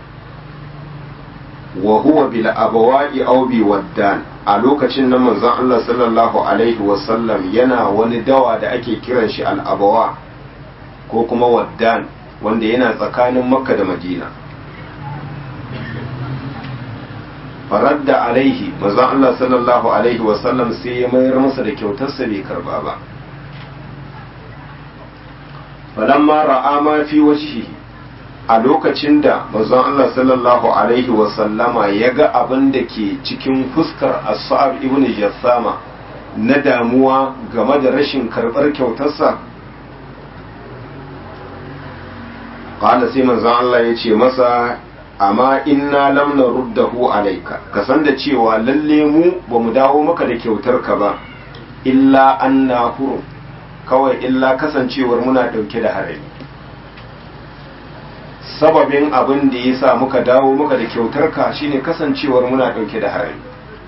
wa huwa bil abawa'i aw bi waddan a lokacin nan manzon Allah sallallahu alaihi wa sallam yana wani dawa da ake kiran shi al abawa ko kuma waddan wanda yana tsakanin makka da madina faradda alaihi manzon Allah sallallahu alaihi wasallam sai ya mayar masa da kyautarsa bai karba ba falamma ra'a ma fi wajhihi a lokacin da manzon Allah sallallahu alaihi wasallama ya ga abin da ke cikin fuskar as-sa'ab ibn jassama na damuwa game da rashin karbar kyautarsa qala sai manzon Allah ya ce masa amma inna lam naruddahu alayka ka san da cewa lalle mu ba mu dawo maka da kyautar ka ba illa anna hurum kawai illa kasancewar muna dauke da harami sababin abin da yasa muka dawo maka da kyautar ka shine kasancewar muna dauke da harami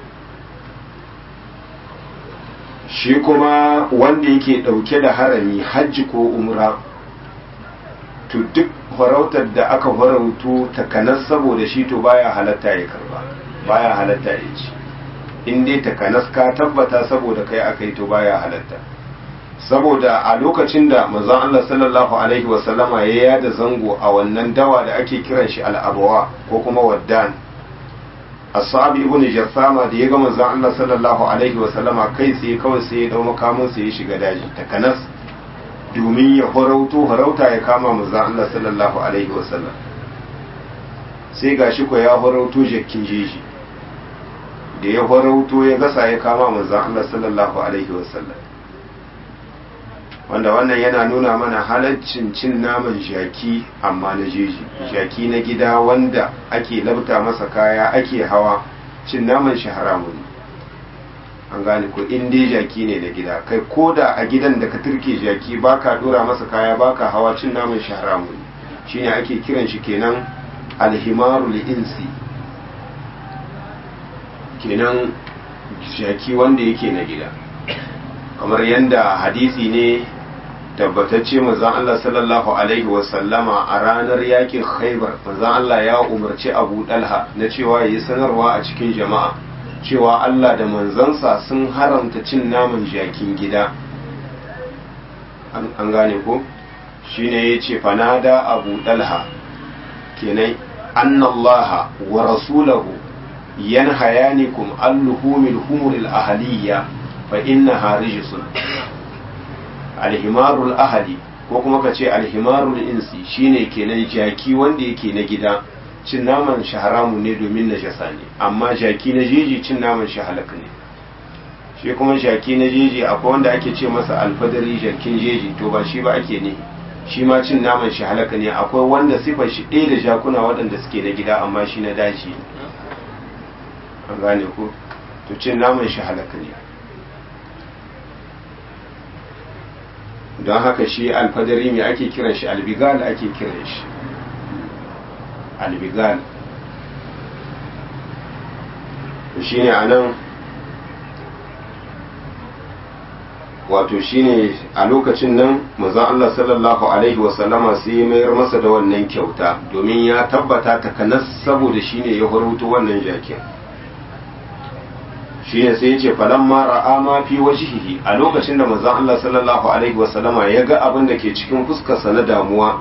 shi kuma wanda yake dauke da harami hajji ko umra to duk farautar da aka farauto takanas saboda shi to baya halatta ya karba baya halatta ya ci in dai takanas ka tabbata saboda kai aka yi to baya halatta saboda a lokacin da manzon Allah sallallahu alaihi wasallama ya yada zango a wannan dawa da ake kiran shi al'abawa ko kuma waddan ashabi ibn jassama da ya ga manzon Allah sallallahu alaihi wasallama kai tsaye kawai sai ya dau makamin sai ya shiga daji takanas domin ya farauto farauta ya kama manzon Allah sallallahu alaihi wasallam sai gashi ko ya farauto jakkin jeji da ya farauto ya gasa ya kama manzon Allah sallallahu alaihi wasallam wanda wannan yana nuna mana halaccin cin naman jaki amma na jeji jaki na gida wanda ake labta masa kaya ake hawa cin naman shi haramun an gane ko in dai jaki ne na gida kai ko da a gidan da ka turke jaki baka dora masa kaya baka hawa cin naman shi haramun shine ake kiran shi kenan alhimarul insi kenan jaki wanda yake na gida kamar yadda hadisi ne tabbatacce manzon Allah sallallahu alaihi wasallama a ranar yakin Khaibar manzon Allah ya umarci Abu Dalha na cewa yayi sanarwa a cikin jama'a cewa Allah da manzansa sun haramta cin naman jakin gida an gane ko shine yace fanada Abu Dalha kenan annallaha wa rasulahu yanhayanikum an luhumil humuril ahliya fa innaha rijsun alhimarul ahali ko kuma ka ce alhimarul insi shine kenan jaki wanda yake na gida cin naman shi haramun ne domin na jasa ne amma jaki na jeji cin naman shi halaka ne shi kuma jaki na jeji akwai wanda ake ce masa alfadari jakin jeji to ba shi ba ake ne shi ma cin naman shi halaka ne akwai wanda sifar shi ɗaya da jakuna waɗanda suke na gida amma shi na daji an gane ko to cin naman shi halaka ne don haka shi alfadari mai ake kiran shi albigal ake kiran shi albigal shi ne a nan wato shi ne a lokacin nan mazan Allah sallallahu Alaihi wasallama sai ya mayar masa da wannan kyauta domin ya tabbata takanas saboda shi ne ya hurutu wannan jakin shi ne sai ya ce falan ma ra'a ma fi wajhihi a lokacin da manzon Allah sallallahu alaihi wasallama ya ga abin da ke cikin fuskarsa na damuwa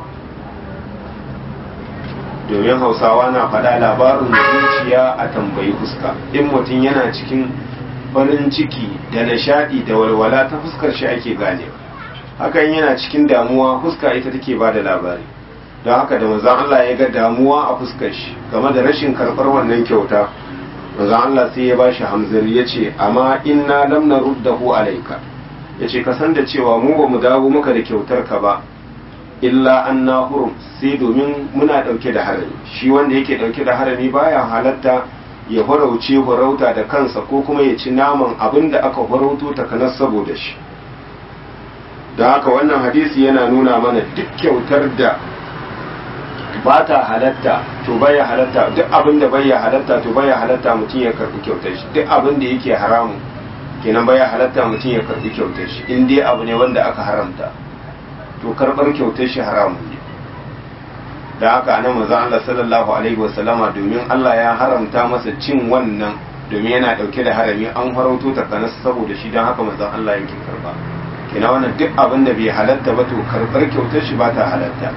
domin hausawa na faɗa labarin zuciya a tambayi fuska in mutum yana cikin farin ciki da nishaɗi da walwala ta fuskar shi ake gane hakan yana cikin damuwa fuska ita take ba da labari don haka da manzon Allah ya ga damuwa a fuskar shi game da rashin karɓar wannan kyauta manzo Allah sai ya bashi hamzari ya ce amma inna lam naruddahu alayka ya ce ka san da cewa mu ba mu dawo maka da kyautar ka ba illa anna hurum sai domin muna dauke da harami shi wanda yake dauke da harami baya halatta ya farauce farauta da kansa ko kuma ya ci naman abin da aka farauto ta kanar saboda shi da haka wannan hadisi yana nuna mana duk kyautar da ba ta halatta to baya halatta duk abin da baya halatta to baya halatta mutum ya karbi kyautar shi duk abin da yake haramu kenan baya halatta mutum ya karbi kyautar shi in dai abu ne wanda aka haramta to karbar kyautar shi haramu ne da haka nan manzo Allah sallallahu alaihi wasallama domin Allah ya haramta masa cin wannan domin yana dauke da harami an farauto ta kana saboda shi don haka manzo Allah yake karba kina wannan duk abin da bai halatta ba to karbar kyautar shi ba ta halatta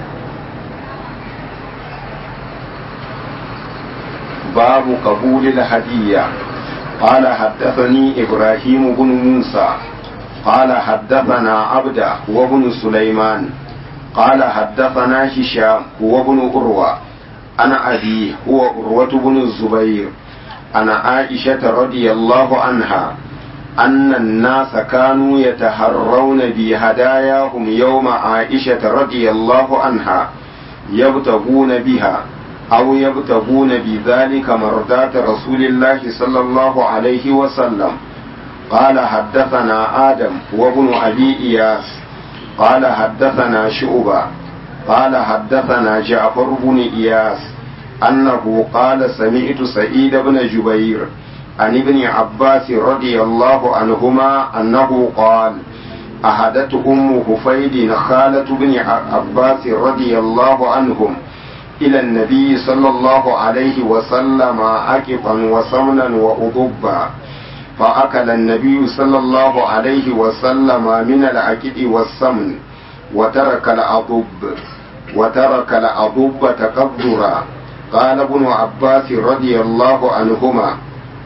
باب قبول الهدية قال حدثني إبراهيم بن موسى قال حدثنا عبده وابن سليمان قال حدثنا هشام هو ابن أروى أنا أبي هو أروة بن الزبير أنا عائشة رضي الله عنها أن الناس كانوا يتهرون بهداياهم يوم عائشة رضي الله عنها يبتغون بها أو يبتغون بذلك مرضات رسول الله صلى الله عليه وسلم قال حدثنا آدم وابن أبي إياس قال حدثنا شعبة قال حدثنا جعفر بن إياس أنه قال سمعت سعيد بن جبير عن ابن عباس رضي الله عنهما أنه قال أهدت أم هفيد خالة بن عباس رضي الله عنهم إلى النبي صلى الله عليه وسلم عكفا وسمنا وأضبا فأكل النبي صلى الله عليه وسلم من العكد والسمن وترك الأضب وترك الأضب تكبرا قال ابن عباس رضي الله عنهما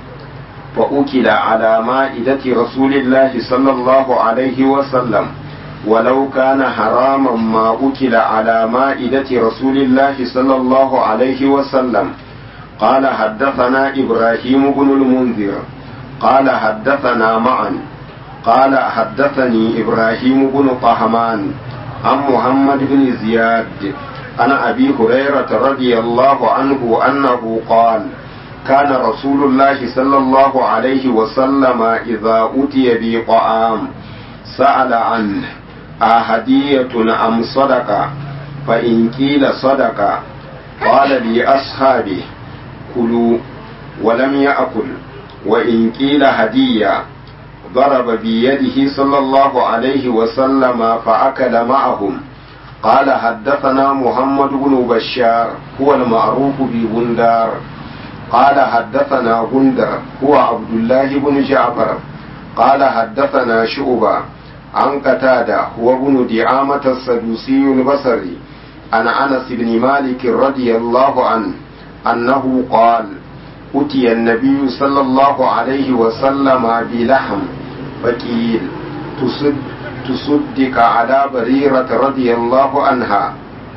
فأكل على مائدة رسول الله صلى الله عليه وسلم ولو كان حراما ما أكل على مائدة رسول الله صلى الله عليه وسلم قال حدثنا إبراهيم بن المنذر قال حدثنا معا قال حدثني إبراهيم بن طهمان عن محمد بن زياد عن أبي هريرة رضي الله عنه أنه قال كان رسول الله صلى الله عليه وسلم إذا أتي بطعام سأل عنه أهدية أم صدقة فإن قيل صدقة قال لأصحابه كلوا ولم يأكل وإن قيل هدية ضرب بيده صلى الله عليه وسلم فأكل معهم قال حدثنا محمد بن بشار هو المعروف ببندار قال حدثنا بندر هو عبد الله بن جعفر قال حدثنا شعبة عن قتادة هو ابن دعامة السدوسي البصري عن أنس بن مالك رضي الله عنه أنه قال أتي النبي صلى الله عليه وسلم بلحم فقيل تصد تصدق على بريرة رضي الله عنها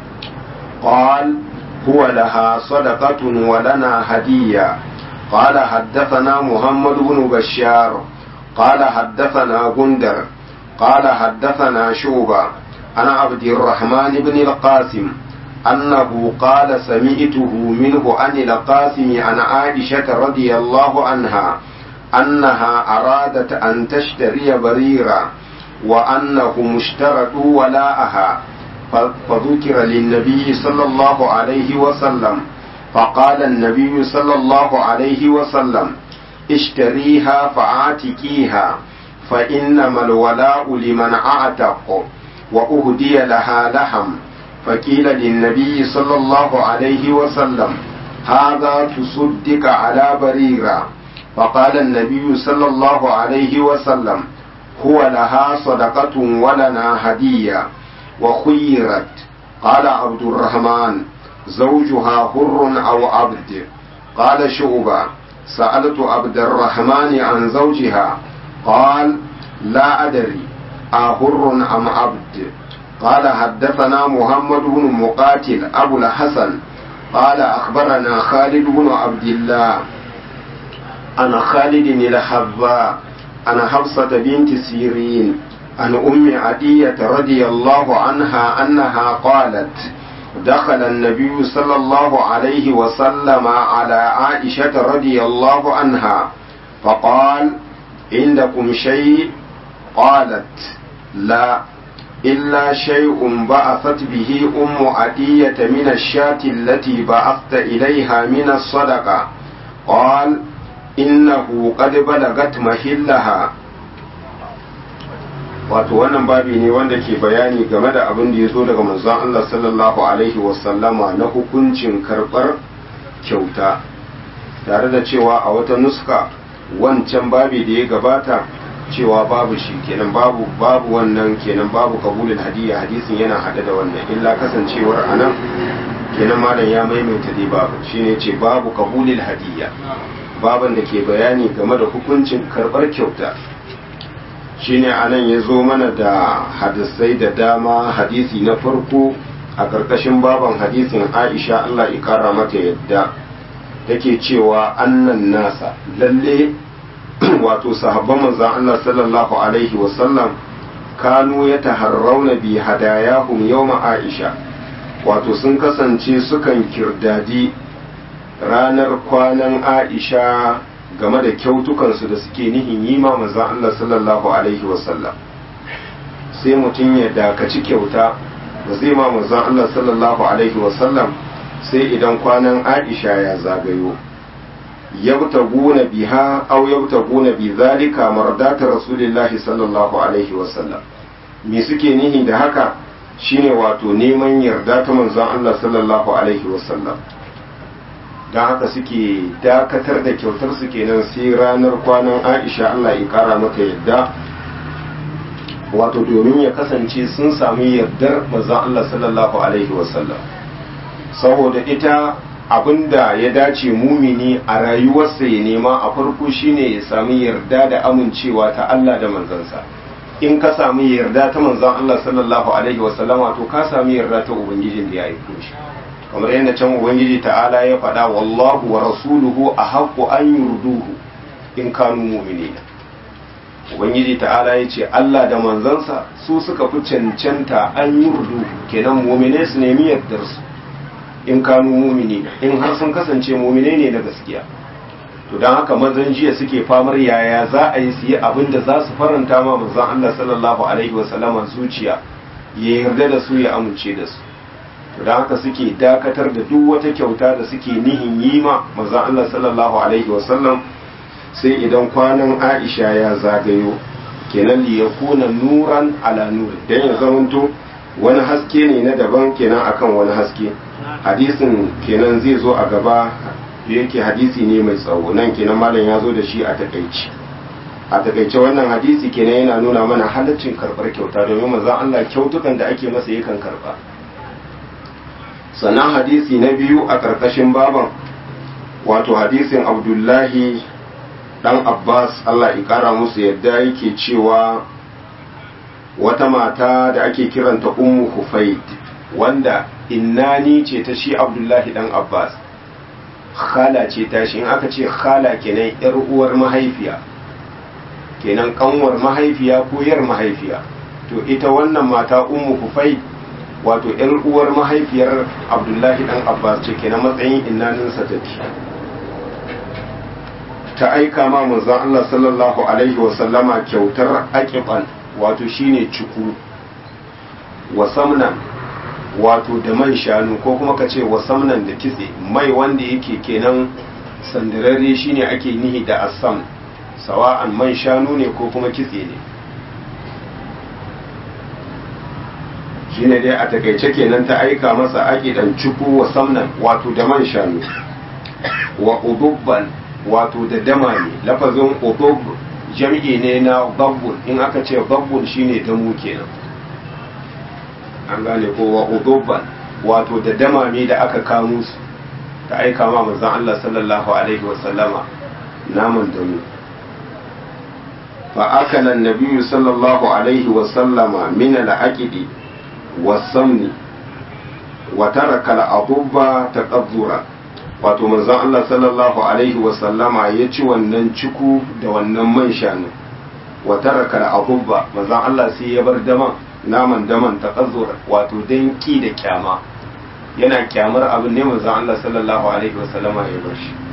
قال هو لها صدقة ولنا هدية قال حدثنا محمد بن بشار قال حدثنا غندر قال حدثنا شوبة أنا عبد الرحمن بن القاسم أنه قال سمعته منه عن القاسم عن عائشة رضي الله عنها أنها أرادت أن تشتري بريرة وأنهم اشترطوا ولاءها فذكر للنبي صلى الله عليه وسلم فقال النبي صلى الله عليه وسلم اشتريها فعاتكيها فإنما الولاء لمن أعتق وأهدي لها لحم فقيل للنبي صلى الله عليه وسلم هذا تصدق على بريرة فقال النبي صلى الله عليه وسلم هو لها صدقة ولنا هدية وخيرت قال عبد الرحمن زوجها حر أو عبد قال شعبة سألت عبد الرحمن عن زوجها قال لا أدري أحر أم عبد قال حدثنا محمد بن مقاتل أبو الحسن قال أخبرنا خالد بن عبد الله أنا خالد الحذاء أنا حفصة بنت سيرين عن أم عدية رضي الله عنها أنها قالت دخل النبي صلى الله عليه وسلم على عائشة رضي الله عنها فقال عندكم شيء قالت لا إلا شيء بعثت به أم عدية من الشاة التي بعثت إليها من الصدقة قال إنه قد بلغت محلها wato wannan babi ne wanda ke bayani game da abin da ya zo daga manzon Allah sallallahu alaihi wasallama na hukuncin karɓar kyauta tare da cewa a wata nuska wancan babi da ya gabata cewa babu shi kenan babu babu wannan kenan babu kabulin hadiyya hadisin yana hada da wannan illa kasancewar anan kenan malam ya maimaita dai babu shine ce babu kabulil hadiyya baban da ke bayani game da hukuncin karɓar kyauta shine anan ya zo mana da hadisai da dama hadisi na farko a ƙarƙashin baban hadisin aisha allah ikara mata yadda take cewa annan nasa lalle wato sahabban manzan allah sallallahu alaihi wasallam kanu ya taharrauna bi hadayahum yawma aisha wato sun kasance sukan kirdadi ranar kwanan aisha game da kyautukansu da suke nihin yi ma manzan Allah sallallahu Alaihi wasallam sai mutum ya dakaci kyauta ba zai ma manzan Allah sallallahu Alaihi wasallam sai idan kwanan Aisha ya zagayo yabtaguna biha aw yabtaguna bi zalika mardata rasulillahi sallallahu alaihi wasallam me suke nihi da haka shine wato neman yarda ta manzon Allah sallallahu alaihi wasallam don haka suke dakatar da kyautar su kenan sai ranar kwanan aisha allah ya kara mata yadda wato domin ya kasance sun sami yardar manzon allah sallallahu alaihi wasallam saboda ita abinda ya dace mumini a rayuwarsa ya nema a farko shine ya sami yarda da amincewa ta allah da manzansa in ka sami yarda ta manzon allah sallallahu alaihi wasallama to ka sami yarda ta ubangijin da ya aiko shi kamar yadda can ubangiji ta'ala ya faɗa wallahu wa rasuluhu a haƙƙo an yurduhu in kanu mu'minina ubangiji ta'ala ya ce Allah da manzansa su suka fi cancanta an yurduhu kenan mu'mine su nemi yardar su in kanu mu'minina in har sun kasance mu'mine ne na gaskiya to don haka mazan jiya suke famar yaya za a yi su yi abin da za su faranta ma manzon Allah sallallahu alaihi wa sallama zuciya ya yarda da su ya amince da su da haka suke dakatar da duk wata kyauta da suke nihin yi ma maza Allah sallallahu alaihi wasallam sai idan kwanan Aisha ya zagayo kenan li yakuna nuran ala nur dan ya zamanto wani haske ne na daban kenan akan wani haske hadisin kenan zai zo a gaba yake hadisi ne mai tsawo nan kenan malam ya zo da shi a takaici a takaice wannan hadisi kenan yana nuna mana halaccin karɓar kyauta domin manzon Allah kyautukan da ake masa yakan karɓa sannan hadisi na biyu a ƙarƙashin baban wato hadisin abdullahi dan abbas allah ƙara musu yadda yake cewa wata mata da ake kiranta ummu hufaid wanda innani ce ta shi abdullahi dan abbas khala ce ta shi in aka ce khala kenan yar uwar mahaifiya kenan kanwar mahaifiya ko yar mahaifiya to ita wannan mata ummu hufaid wato ‘yar uwar mahaifiyar abdullahi dan abbas ce ke na matsayin inaninsa take ta aika ma manzon Allah sallallahu alaihi wasallama kyautar aqiban wato shine cuku wa samnan wato da man shanu ko kuma ka ce wa samnan da kitse mai wanda yake kenan sandararre shine ake nihi da assam sawa'an man shanu ne ko kuma kitse ne shine dai a takaice kenan ta aika masa aƙidan cuku wa samnan wato da man shanu wa udubban wato da dama ne lafazin udub jam'i ne na babbun in aka ce babbun shine damu kenan an gane ko wa udubban wato da dama ne da aka kamo su ta aika ma manzon Allah sallallahu alaihi wa sallama naman damu fa akala an-nabiy sallallahu alaihi wa sallama min al-aqidi wasamni wa taraka al-adubba taqazzura wato manzon Allah sallallahu alaihi wa sallama ya ci wannan ciku da wannan man shanu wa taraka al-adubba manzon Allah sai ya bar daman naman daman taqazzura wato dan ki da kyama yana kyamar abin ne manzon Allah sallallahu alaihi wa sallama ya bar shi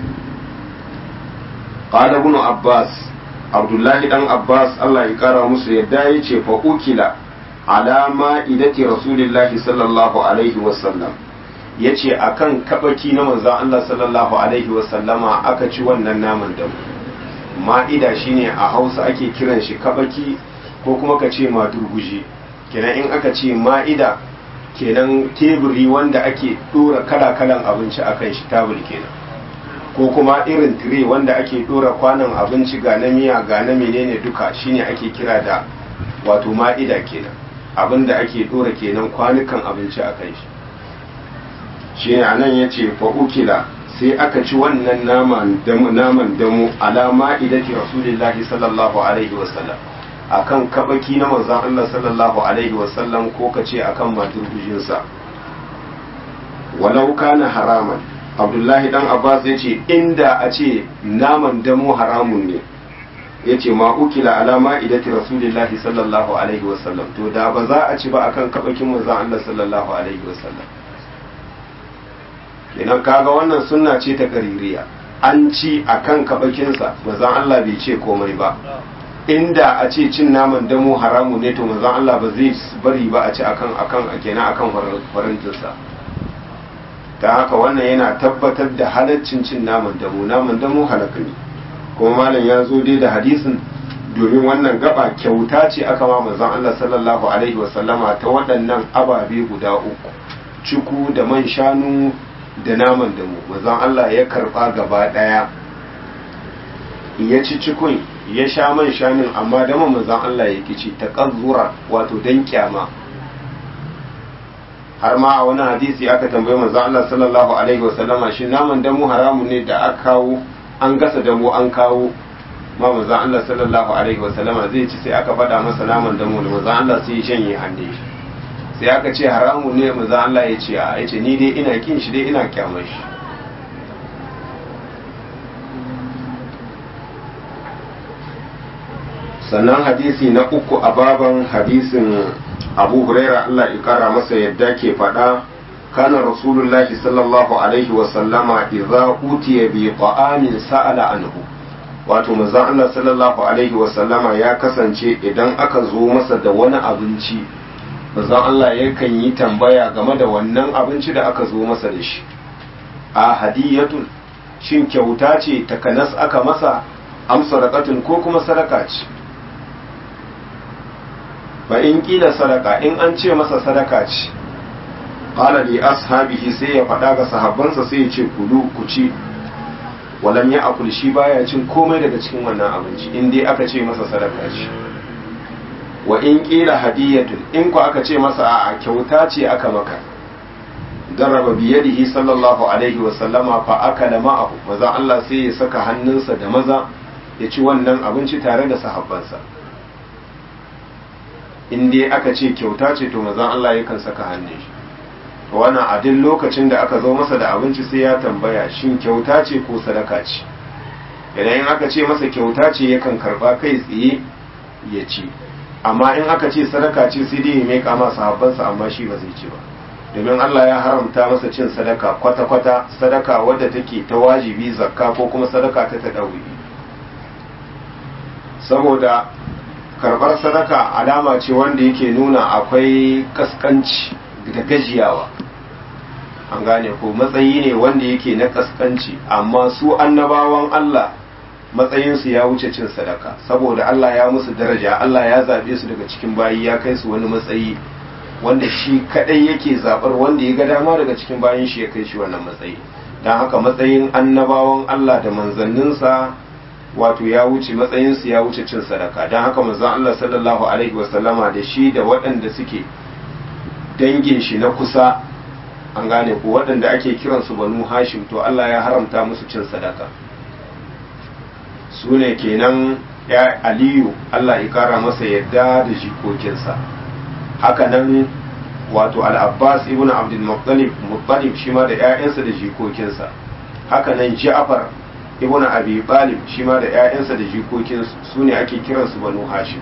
qala ibn abbas abdullahi dan abbas Allah ya kara musu yadda yace fa ukila ala ma'idati rasulillahi sallallahu alaihi wasallam ya ce a kan kabaki na manzan Allah sallallahu alaihi wasallama aka ci wannan naman damu ma'ida shine a hausa ake kiran shi kabaki ko kuma ka ce madurguji kenan in aka ce ma'ida kenan teburi wanda ake dora kala-kalan abinci a kan shi tabul kenan ko kuma irin tire wanda ake dora kwanan abinci ga na miya ga na menene duka shine ake kira da wato ma'ida kenan abinda ake dora kenan kwanukan abinci a kan shi shi ne anan ya ce fa'ukila sai aka ci wannan naman damu alama idati rasulillahi sallallahu alaihi wasallam akan kabaki na manzon Allah sallallahu alaihi wasallam ko ka ce akan maturgujinsa walau kana haraman abdullahi dan abbas ya ce inda a ce naman damu haramun ne ya ce ma ukila alama idati rasulillahi sallallahu alaihi wasallam to da ba za a ci ba akan kabakin manzon Allah sallallahu alaihi wasallam kenan kaga wannan sunna ce ta kaririya an ci akan kabakinsa manzon Allah bai ce komai ba inda a ce cin naman damo haramu ne to manzon Allah ba zai bari ba a ci akan akan kenan akan farantinsa ta haka wannan yana tabbatar da halaccin cin naman damo naman damo halaka ne kuma malam ya zo dai da hadisin domin wannan gaba kyauta ce aka ma manzon Allah sallallahu alaihi wasallama ta waɗannan ababe guda uku ciku da man shanu da naman da mu manzon Allah ya karba gaba daya ya ci cikun ya sha man shanin amma da manzon Allah ya kici taqazzura wato dan kyama har ma a wani hadisi aka tambaye manzon Allah sallallahu alaihi wasallama shi naman damu haramun ne da aka kawo an gasa damu an kawo ma manzon Allah sallallahu alaihi wasallama zai ci sai aka faɗa masa naman damu da manzon Allah sai ya shanye hannun shi sai aka ce haramun ne maza Allah ya ce a yace ni dai ina kin shi dai ina kyamar shi sannan hadisi na uku a baban hadisin abu huraira Allah ya kara masa yadda ke faɗa kana rasulullahi sallallahu alaihi wasallama idza utiya bi ta'amin sa'ala anhu wato manzon Allah sallallahu alaihi wasallama ya kasance idan aka zo masa da wani abinci manzon Allah yakan yi tambaya game da wannan abinci da aka zo masa da shi a hadiyatun shin kyauta ce takanas aka masa am sadaqatun ko kuma sadaka ce fa in kila sadaka in an ce masa sadaka ce qala li ashabihi sai ya faɗa ga sahabbansa sai ya ce kulu ku ci walam ya akul shi baya cin komai daga cikin wannan abinci in dai aka ce masa sadaka ce wa in kila hadiyatun in ku aka ce masa a kyauta ce aka maka daraba biyadihi sallallahu alaihi wa sallama fa akala ma'ahu maza Allah sai ya saka hannunsa da maza ya ci wannan abinci tare da sahabbansa in dai aka ce kyauta ce to maza Allah yakan saka hannun shi to wannan a duk lokacin da aka zo masa da abinci sai ya tambaya shin kyauta ce ko sadaka ce idan in aka ce masa kyauta ce yakan karba kai tsaye ya ci amma in aka ce sadaka ce sai dai ya mai kama sahabbansa amma shi ba zai ci ba domin Allah ya haramta masa cin sadaka kwata-kwata sadaka wadda take ta wajibi zakka ko kuma sadaka ta tadawi saboda karbar sadaka alama ce wanda yake nuna akwai kaskanci da gajiyawa an gane ko matsayi ne wanda yake na kaskanci amma su annabawan Allah matsayinsu ya wuce cin sadaka saboda Allah ya musu daraja Allah ya zaɓe su daga cikin bayi ya kai su wani matsayi wanda shi kadai yake zaɓar wanda ya ga dama daga cikin bayin shi ya kai shi wannan matsayi don haka matsayin annabawan Allah da manzanninsa wato ya wuce matsayinsu ya wuce cin sadaka don haka manzon Allah sallallahu alaihi wasallama da shi da waɗanda suke dangin shi na kusa an gane ko waɗanda ake kiransu banu hashim to Allah ya haramta musu cin sadaka su ne kenan ya aliyu Allah ya kara masa yadda da jikokinsa haka nan wato al-abbas ibn abdul muttalib muttalib shi ma da ƴaƴansa da jikokinsa haka nan ja'far ibn abi talib shi ma da ƴaƴansa da jikokinsa su ne ake kiransu banu hashim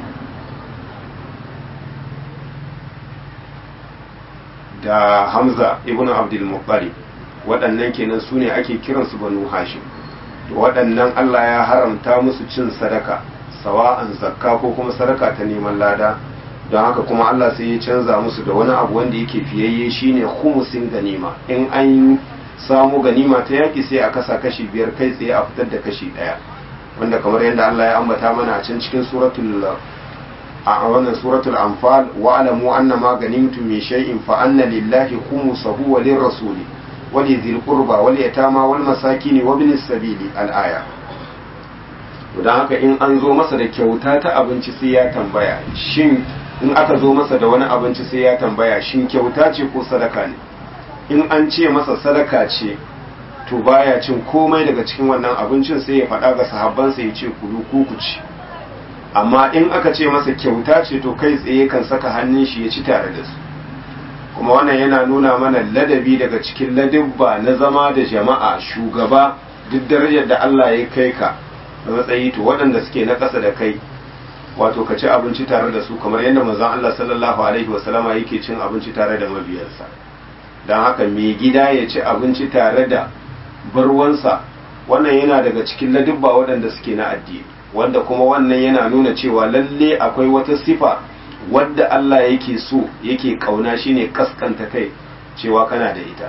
da hamza ibn abdul muttalib waɗannan kenan su ne ake kiransu banu hashim to waɗannan Allah ya haramta musu cin sadaka sawa'an zakka ko kuma sadaka ta neman lada don haka kuma Allah sai ya canza musu da wani abu wanda yake fiyayye shine khumusin ganima in an samu ganima ta yaki sai a kasa kashi biyar kai tsaye a fitar da kashi daya wanda kamar yadda Allah ya ambata mana a can cikin suratul a wannan suratul anfal wa alamu anna ma ganimtum min shay'in fa anna lillahi khumsahu wa lirrasuli wa lidhil qurba wal yatama wal masakin wa ibnis sabili al aya don haka in an zo masa da kyauta ta abinci sai ya tambaya shin in aka zo masa da wani abinci sai ya tambaya shin kyauta ce ko sadaka ne in an ce masa sadaka ce to baya cin komai daga cikin wannan abincin sai ya faɗa ga sahabbansa ya ce kulu ku ku ci amma in aka ce masa kyauta ce to kai tsaye kan saka hannun shi ya ci tare da su kuma wannan yana nuna mana ladabi daga cikin ladabba na zama da jama'a shugaba duk darajar da Allah ya kai ka da matsayi to waɗanda suke na ƙasa da kai wato ka ci abinci tare da su kamar yadda manzon Allah sallallahu alaihi wasallama yake cin abinci tare da mabiyansa don haka mai gida ya ci abinci tare da barwansa wannan yana daga cikin ladubba waɗanda suke na addini wanda kuma wannan yana nuna cewa lalle akwai wata sifa wadda Allah yake so yake kauna shine kaskanta kai cewa kana da ita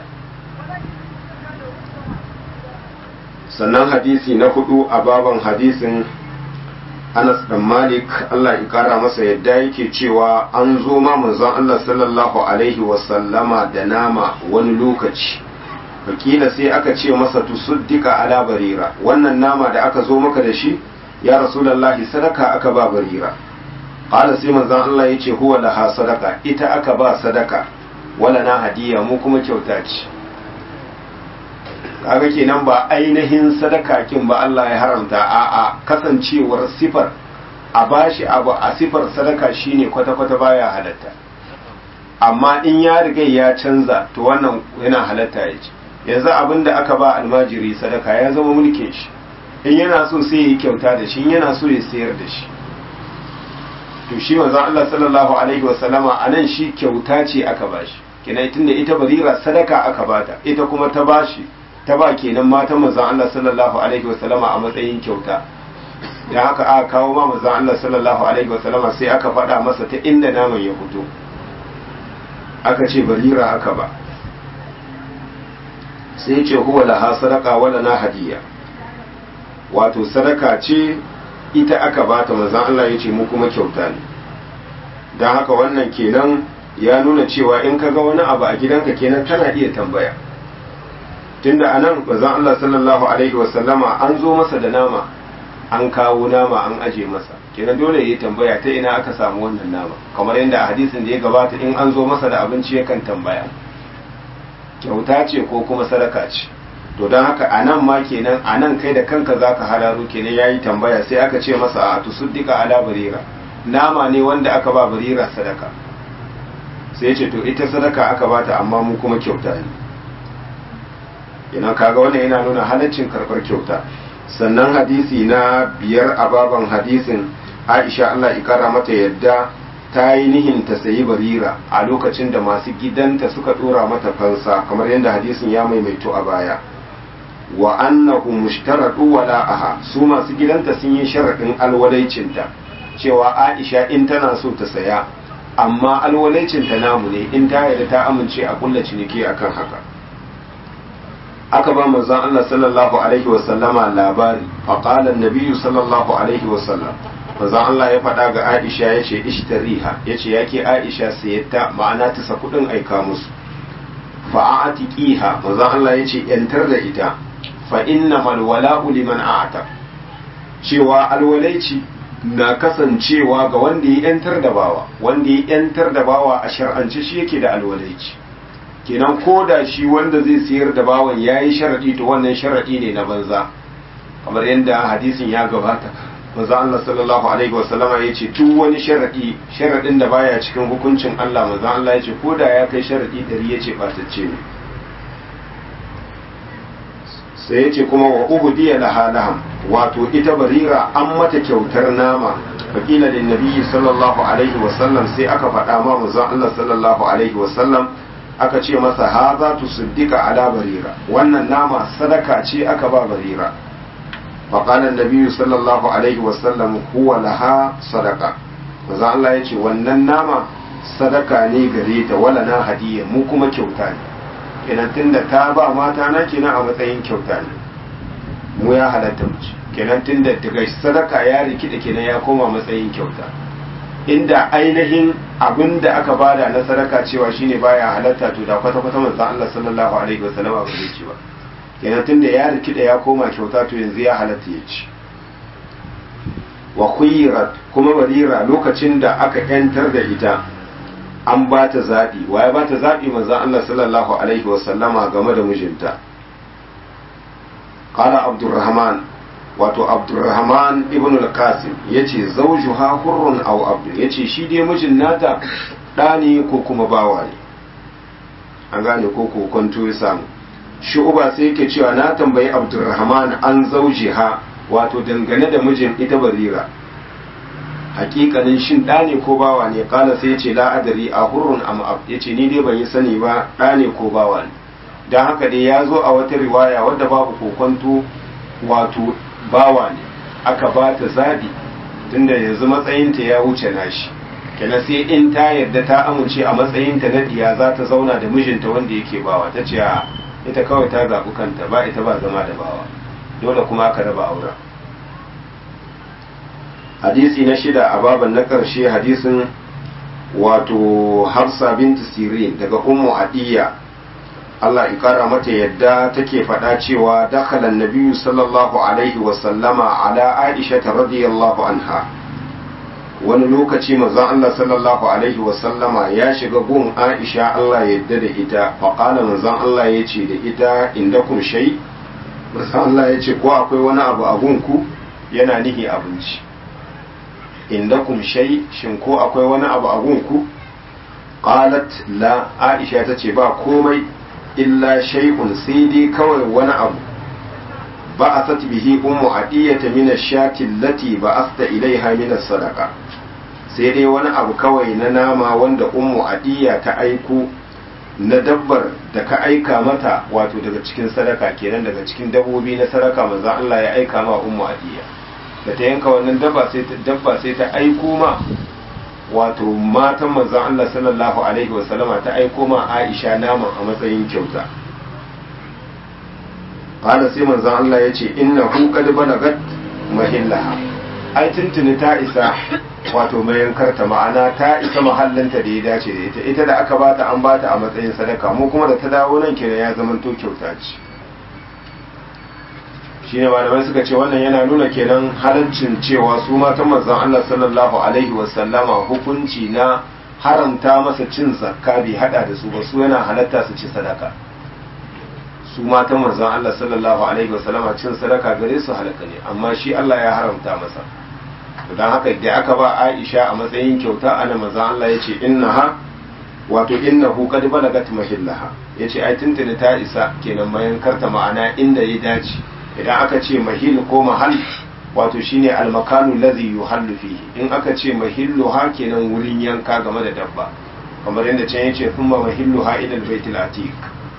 sannan hadisi na hudu a baban hadisin Anas dan Malik Allah ya kara masa yadda yake cewa an zo ma manzon Allah sallallahu alaihi wasallama da nama wani lokaci fakila sai aka ce masa tusuddika ala barira wannan nama da aka zo maka da shi ya rasulullahi sadaka aka ba barira qala sai manzon Allah yace huwa laha sadaka ita aka ba sadaka wala na hadiya mu kuma kyauta ce kaga kenan ba ainihin sadaka kin ba Allah ya haramta a'a kasancewar sifar a bashi abu a sifar sadaka shine kwata-kwata baya halatta amma in ya riga ya canza to wannan yana halatta ya ce yanzu abin da aka ba almajiri sadaka ya zama mulkin shi in yana so sai ya kyauta da shi in yana so ya sayar da shi to shi manzon Allah sallallahu alaihi wasallama anan shi kyauta ce aka bashi kenan tunda ita barira sadaka aka bata ita kuma ta bashi ta ba kenan matan manzon Allah sallallahu alaihi wasallama a matsayin kyauta da haka aka kawo ma manzon Allah sallallahu alaihi wasallama sai aka faɗa masa ta inda naman ya fito aka ce barira aka ba sai ce huwa laha sadaka wala na hadiya wato sadaka ce ita aka bata manzon Allah ya ce mu kuma kyauta ne don haka wannan kenan ya nuna cewa in ka ga wani abu a gidanka kenan kana iya tambaya tunda anan manzon Allah sallallahu alaihi wasallama an zo masa da nama an kawo nama an aje masa kenan dole ya tambaya ta ina aka samu wannan nama kamar yadda a hadisin da ya gabata in an zo masa da abinci yakan tambaya kyauta ce ko kuma sadaka ce to don haka a nan ma kenan a nan kai da kanka za ka hararo kenan ya yi tambaya sai aka ce masa a tusuddika ala barira nama ne wanda aka ba barira sadaka sai ce to ita sadaka aka bata amma mu kuma kyauta ne yana kaga wannan yana nuna halaccin karɓar kyauta sannan hadisi na biyar a baban hadisin aisha allah ikara mata yadda ta yi nihin ta sayi barira a lokacin da masu gidanta suka dora mata fansa kamar yadda hadisin ya maimaito a baya wa annahu mushtaradu wala'aha su masu gidanta sun yi sharadin alwalaicinta cewa Aisha in tana so ta saya amma alwalaicinta namu ne in ta yarda ta amince a kulla ciniki akan haka aka ba manzon Allah sallallahu alaihi wa sallama labari fa qala an-nabi sallallahu alaihi wa sallam manzon Allah ya faɗa ga Aisha yace ishtariha yace yake Aisha sayatta ma'ana ta sa kudin aika musu fa atiqiha manzon Allah yace yantar da ita fa innamal wala'u liman a'ata cewa alwalaici na kasancewa ga wanda ya yantar da bawa wanda ya yantar da bawa a shar'ance shi yake da alwalaici kenan ko da shi wanda zai siyar da bawan ya yi sharaɗi to wannan sharaɗi ne na banza kamar yadda hadisin ya gabata manzo Allah sallallahu alaihi wasallama ya ce duk wani sharaɗi sharaɗin da baya cikin hukuncin Allah manzo Allah ya ce ko da ya kai sharaɗi ɗari ya ce ɓatacce ne sai ya ce kuma wa uhudiya laha laham wato ita barira an mata kyautar nama fakila da nabi sallallahu alaihi wasallam sai aka faɗa ma manzo Allah sallallahu alaihi wasallam aka ce masa haza tusiddika ala barira wannan nama sadaka ce aka ba barira faqala an-nabi sallallahu alaihi wasallam huwa laha sadaqa manzon Allah ya ce wannan nama sadaka ne gare ta wala na hadiyya mu kuma kyauta ne kenan tunda ta ba mata na kenan a matsayin kyauta ne mu ya halatta mu ci kenan tunda daga sadaka ya rikida kenan ya koma matsayin kyauta inda ainihin abin da aka bada na sadaka cewa shine baya halatta to da kwata kwata manzon Allah sallallahu alaihi wasallam ba zai ci ba kenan tunda ya rikida ya koma kyauta to yanzu ya halatta ya ci wa khuyrat kuma barira lokacin da aka yantar da ita an ba ta zaɓi waye ba ta zaɓi manzon Allah sallallahu alaihi wasallama game da mijinta qala abdurrahman wato abdurrahman ibn al-qasim yace zawjuha hurrun aw abdu yace shi dai mijin nata da ne ko kuma bawa ne an gane ko ko kwanto ya samu shi uba sai yake cewa na tambayi abdurrahman an zawjiha wato dangane da mijin ita barira hakikanin shin da ne ko bawa ne kala sai yace la adari a hurrun am ab yace ni dai ban yi sani ba da ne ko bawa ne dan haka dai ya zo a wata riwaya wadda babu kokonto wato bawa ne aka ba ta zaɓi tunda yanzu matsayinta ya wuce nashi kenan sai in ta yarda ta amince a matsayinta na diya za ta zauna da mijinta wanda yake bawa ta ce ita kawai ta zaɓi kanta ba ita ba zama da bawa dole kuma aka raba auren hadisi na shida a baban na ƙarshe hadisin wato hafsa binti sirin daga ummu adiyya Allah ikara mata yadda take faɗa cewa dakhala nabiyyu sallallahu alaihi wa sallama ala Aisha radiyallahu anha wani lokaci manzon Allah sallallahu alaihi wa sallama ya shiga gun Aisha Allah yadda da ita fa qala manzon Allah yace da ita indakum shay manzon Allah yace ko akwai wani abu a gunku yana nihi abinci indakum shay shin ko akwai wani abu a gunku qalat la Aisha tace ba komai illa shay'un sai dai kawai wani abu ba'athat bihi ummu adiyata min ash-shati allati ba'athta ilaiha min as-sadaqa sai dai wani abu kawai na nama wanda ummu adiya ta aiko na dabbar da ka aika mata wato daga cikin sadaka kenan daga cikin dabbobi na sadaka manzo Allah ya aika ma ummu adiya da ta yanka wannan dabba sai ta dabba sai ta aiko ma wato matan manzon Allah sallallahu alaihi wasallama ta aiko ma Aisha naman a matsayin kyauta Fada sai manzon Allah ya ce inna hu qad balagat mahillaha ai tuntuni ta isa wato mayankarta ma'ana ta isa mahallinta da ya dace da ita ita da aka bata an bata a matsayin sadaka mu kuma da ta dawo nan kenan ya zama to kyauta ce shine malamai suka ce wannan yana nuna kenan halaccin cewa su matan manzon Allah sallallahu alaihi wasallama hukunci na haramta masa cin zakka bai hada da su ba su yana halatta su ci sadaka su matan manzon Allah sallallahu alaihi wasallama cin sadaka gare su halaka ne amma shi Allah ya haramta masa don haka da aka ba Aisha a matsayin kyauta ana manzon Allah yace innaha wato innahu qad balagat mahillaha yace ai tuntuni ta isa kenan mayankarta ma'ana inda ya dace idan aka ce mahil ko mahal wato shine almakanu ladhi yuhallu fihi in aka ce mahillu ha kenan wurin yanka game da dabba kamar yadda can yace thumma mahillu ha ila albaytil atiq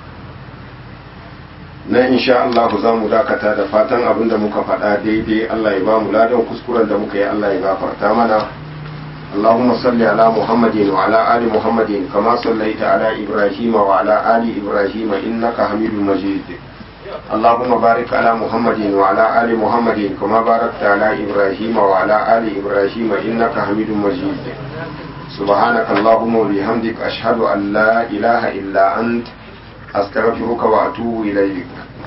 na insha Allah za mu dakata da fatan abinda muka faɗa daidai Allah ya ba mu ladan kuskuren da muka yi Allah ya gafarta mana اللهم صل على محمد وعلى آل محمد كما صليت على إبراهيم وعلى آل إبراهيم إنك حميد مجيد اللهم بارك على محمد وعلى آل محمد كما باركت على إبراهيم وعلى آل إبراهيم إنك حميد مجيد سبحانك اللهم وبحمدك أشهد أن لا إله إلا أنت أستغفرك وأتوب إليك